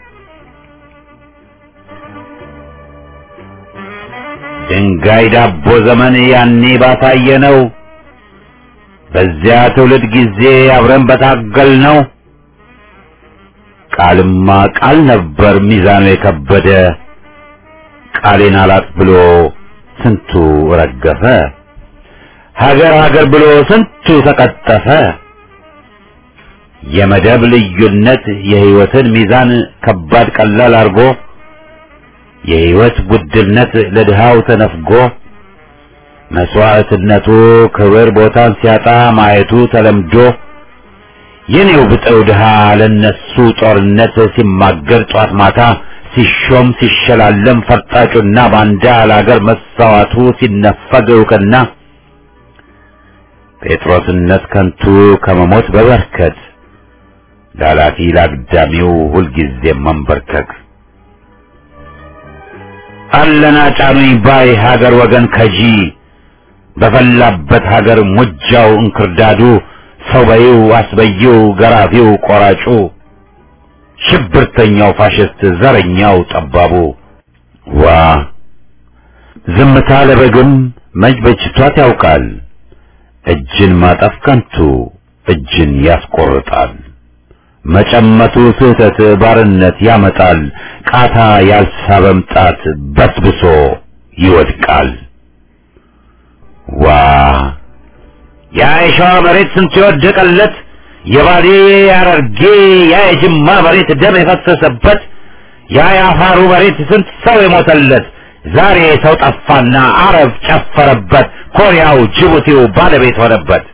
ድንጋይ ዳቦ ዘመን ያኔ ባሳየ ነው። በዚያ ትውልድ ጊዜ አብረን በታገል ነው። ቃልማ ቃል ነበር ሚዛኑ የከበደ ቃሌን አላጥ ብሎ ስንቱ ረገፈ ሀገር ሀገር ብሎ ስንቱ ተቀጠፈ የመደብ ልዩነት የህይወትን ሚዛን ከባድ ቀላል አርጎ የህይወት ውድነት ለድሃው ተነፍጎ መስዋዕትነቱ ክብር ቦታን ሲያጣ ማየቱ ተለምዶ የኔው ብጠው ድሃ ለነሱ ጦርነት ሲማገር ጧት ማታ ሲሾም ሲሸላለም ፈርጣጩና ባንዳ ለአገር መሳዋቱ ሲነፈግ እውቅና ጴጥሮስነት ከንቱ ከመሞት በበርከት ላላፊ ላግዳሚው ሁልጊዜ መንበርከክ አለና ጫኑኝ ባይ ሀገር ወገን ከጂ በፈላበት ሀገር ሙጃው እንክርዳዱ ሰው በይው አስበይው ገራፊው ቆራጩ ሽብርተኛው ፋሽስት ዘረኛው ጠባቡ ዋ ዝምታ ለበግም መች በጅቷት ያውቃል እጅን ማጠፍ ከንቱ እጅን ያስቆርጣል መጨመቱ ስህተት ባርነት ያመጣል ቃታ ያልሳበም ጣት በስብሶ ይወድቃል ዋ ያ የሸዋ መሬት ስንት የወደቀለት የባሌ ያረርጌ ያ የጅማ መሬት ደም የፈሰሰበት ያ የአፋሩ መሬት ስንት ሰው የሞተለት ዛሬ ሰው ጠፋና አረብ ጨፈረበት ኮሪያው ጅቡቲው ባለቤት ሆነበት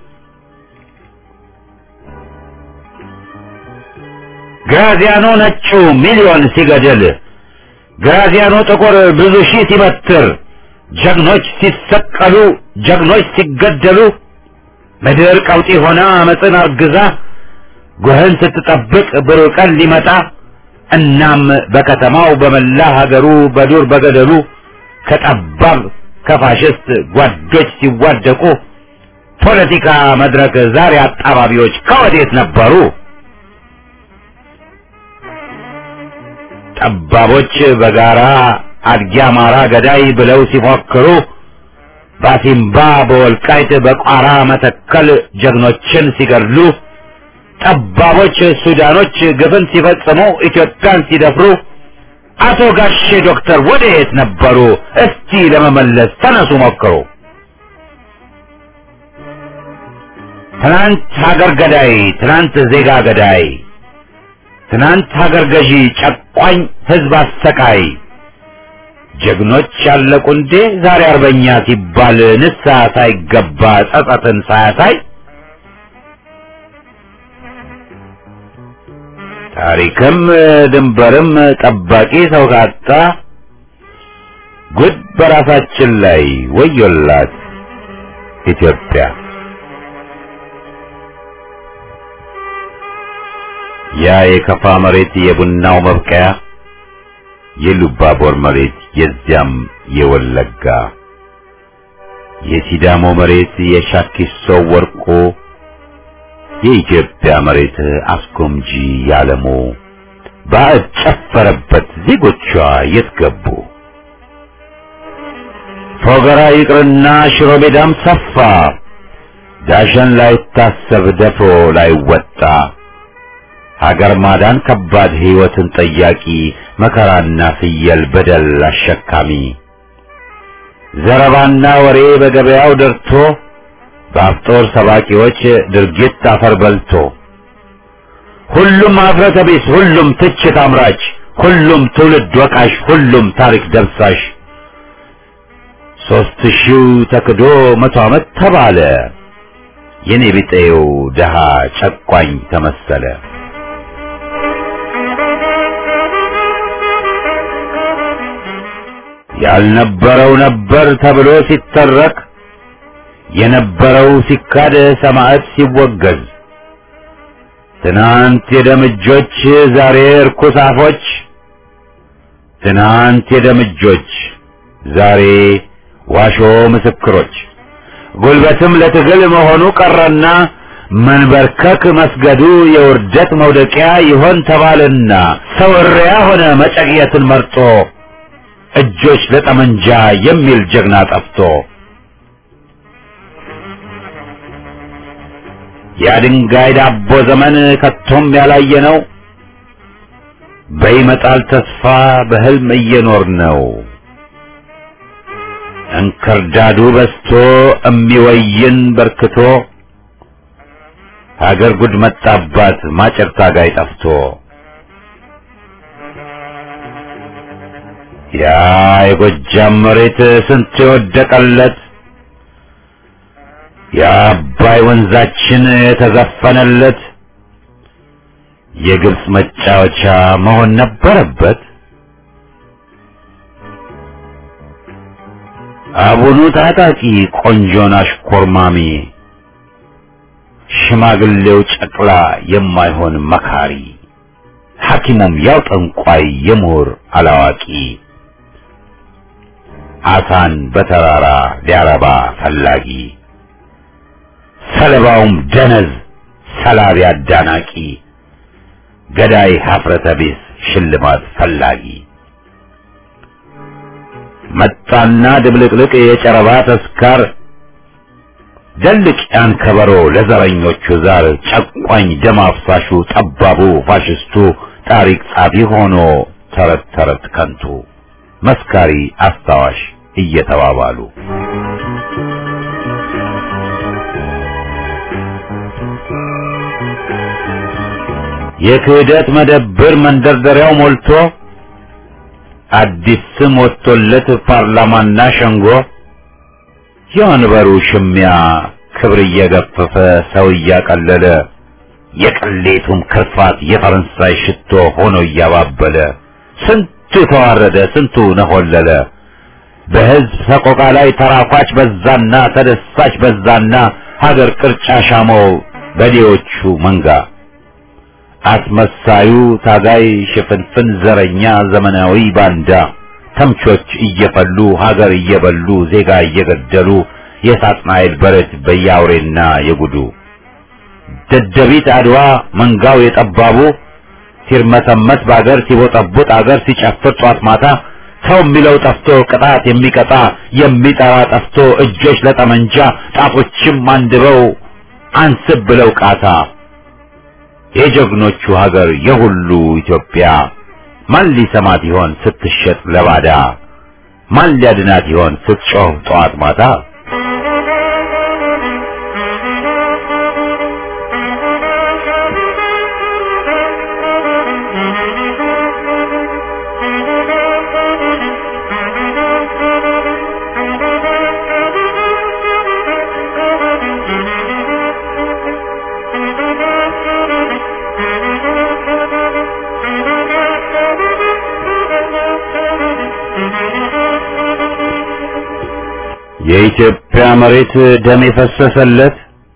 ግራዚያኖ ነጩ ሚሊዮን ሲገድል ግራዚያኖ ጥቁር ብዙ ሺህ ሲበትር ጀግኖች ሲሰቀሉ ጀግኖች ሲገደሉ ምድር ቀውጢ ሆና አመፅን አርግዛ ጉህን ስትጠብቅ ብሩህ ቀን ሊመጣ እናም በከተማው በመላ ሀገሩ በዱር በገደሉ ከጠባብ ከፋሽስት ጓዶች ሲዋደቁ ፖለቲካ መድረክ ዛሬ አጣባቢዎች ከወዴት ነበሩ? ጠባቦች በጋራ አድጊ አማራ ገዳይ ብለው ሲፎክሩ ባሲምባ በወልቃይት በቋራ መተከል ጀግኖችን ሲገድሉ ጠባቦች ሱዳኖች ግፍን ሲፈጽሙ ኢትዮጵያን ሲደፍሩ አቶ ጋሼ ዶክተር ወዴት ነበሩ? እስቲ ለመመለስ ተነሱ ሞክሩ። ትናንት ሀገር ገዳይ፣ ትናንት ዜጋ ገዳይ፣ ትናንት ሀገር ገዢ ጨቋኝ ህዝብ አሰቃይ ጀግኖች ያለቁ እንዴ ዛሬ አርበኛ ሲባል ንስሐ ሳይገባ ጸጸትን ሳያሳይ ታሪክም ድንበርም ጠባቂ ሰው ካጣ ጉድ በራሳችን ላይ ወዮላት ኢትዮጵያ። ያ የከፋ መሬት የቡናው መብቀያ የሉባቦር መሬት የዚያም የወለጋ የሲዳሞ መሬት የሻኪሶ ወርቆ የኢትዮጵያ መሬት አስጎምጂ ያለሞ ባዕድ ጨፈረበት ዜጎቿ የት ገቡ? ፎገራ ይቅርና ሽሮ ሜዳም ሰፋ ዳሸን ላይታሰብ ደፍሮ ላይወጣ ሀገር ማዳን ከባድ ሕይወትን ጠያቂ መከራና ፍየል በደል አሸካሚ ዘረባና ወሬ በገበያው ደርቶ በአፍጦር ሰባቂዎች ድርጊት አፈር በልቶ ሁሉም አፍረተ ቢስ፣ ሁሉም ትችት አምራች፣ ሁሉም ትውልድ ወቃሽ፣ ሁሉም ታሪክ ደብሳሽ ሦስት ሺው ተክዶ መቶ ዓመት ተባለ የኔ ቢጤው ደሃ ጨቋኝ ተመሰለ። ያልነበረው ነበር ተብሎ ሲተረክ የነበረው ሲካድ ሰማዕት ሲወገዝ ትናንት የደምጆች ዛሬ እርኩስ አፎች ትናንት የደምጆች ዛሬ ዋሾ ምስክሮች ጉልበትም ለትግል መሆኑ ቀረና መንበርከክ መስገዱ የውርደት መውደቂያ ይሆን ተባለና ሰው እሪያ ሆነ መጨቅየትን መርጦ እጆች ለጠመንጃ የሚል ጀግና ጠፍቶ የድንጋይ ዳቦ ዘመን ከቶም ያላየ ነው። በይመጣል ተስፋ በህልም እየኖር ነው። እንክርዳዱ በስቶ እሚወይን በርክቶ ሀገር ጉድ መጣባት ማጨር ታጋይ ጠፍቶ ያ የጎጃም መሬት ስንት የወደቀለት የአባይ ወንዛችን የተዘፈነለት የግብፅ መጫወቻ መሆን ነበረበት። አቡኑ ታጣቂ ቆንጆን አሽኮርማሚ ሽማግሌው ጨቅላ የማይሆን መካሪ ሐኪሙም ያው ጠንቋይ የምሁር አላዋቂ አሳን በተራራ ሊያረባ ፈላጊ ሰለባውም ደነዝ ሰላቢ አዳናቂ ገዳይ ሀፍረተ ቢስ ሽልማት ፈላጊ መጣና ድብልቅልቅ የጨረባ ተስካር ደልቅ ያን ከበሮ ለዘረኞቹ ዛር ጨቋኝ ደም አፍሳሹ ጠባቡ ፋሽስቱ ታሪክ ጻፊ ሆኖ ተረት ተረት ከንቱ መስካሪ አስታዋሽ እየተባባሉ የክህደት መደብር መንደርደሪያው ሞልቶ አዲስ ስም ወጥቶለት ፓርላማና ሸንጎ የወንበሩ ሽሚያ ክብር እየገፈፈ ሰው እያቀለለ የቅሌቱም ክርፋት የፈረንሳይ ሽቶ ሆኖ እያባበለ ስንቱ ተዋረደ፣ ስንቱ ነሆለለ። በሕዝብ ሰቆቃ ላይ ተራኳች በዛና ተደሳች በዛና ሀገር ቅርጫ ሻመው በዴዎቹ መንጋ አስመሳዩ ታጋይ ሽፍንፍን ዘረኛ ዘመናዊ ባንዳ ተምቾች እየፈሉ ሀገር እየበሉ ዜጋ እየገደሉ የሳጥናኤል በረት በያውሬና የጉዱ ደደቢት አድዋ መንጋው የጠባቡ ሲርመሰመስ በአገር ሲቦጠቡጥ አገር ሲጨፍር ጧት ማታ ሰው የሚለው ጠፍቶ ቅጣት የሚቀጣ የሚጠራ ጠፍቶ እጆች ለጠመንጃ ጣቶችም አንድበው አንስብ ብለው ቃታ የጀግኖቹ ሀገር የሁሉ ኢትዮጵያ ማን ሊሰማት ይሆን ስትሸጥ ለባዳ? ማን ሊያድናት ይሆን ስትጮህ ጠዋት ማታ? የኢትዮጵያ መሬት ደም የፈሰሰለት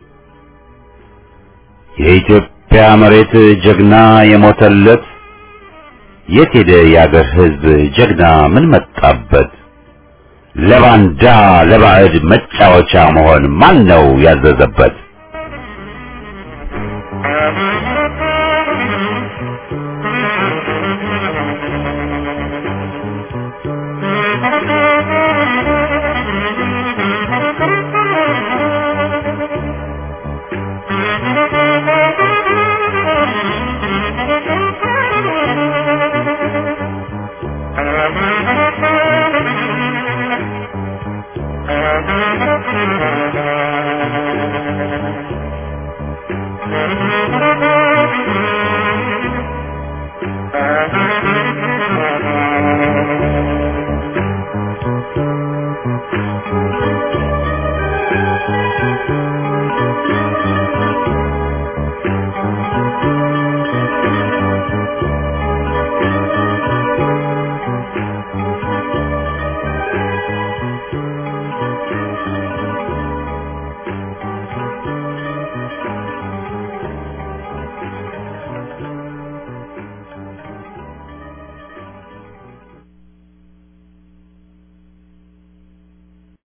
የኢትዮጵያ መሬት ጀግና የሞተለት የት ሄደ የአገር ሕዝብ ጀግና ምን መጣበት? ለባንዳ ለባዕድ መጫወቻ መሆን ማን ነው ያዘዘበት? Thank you.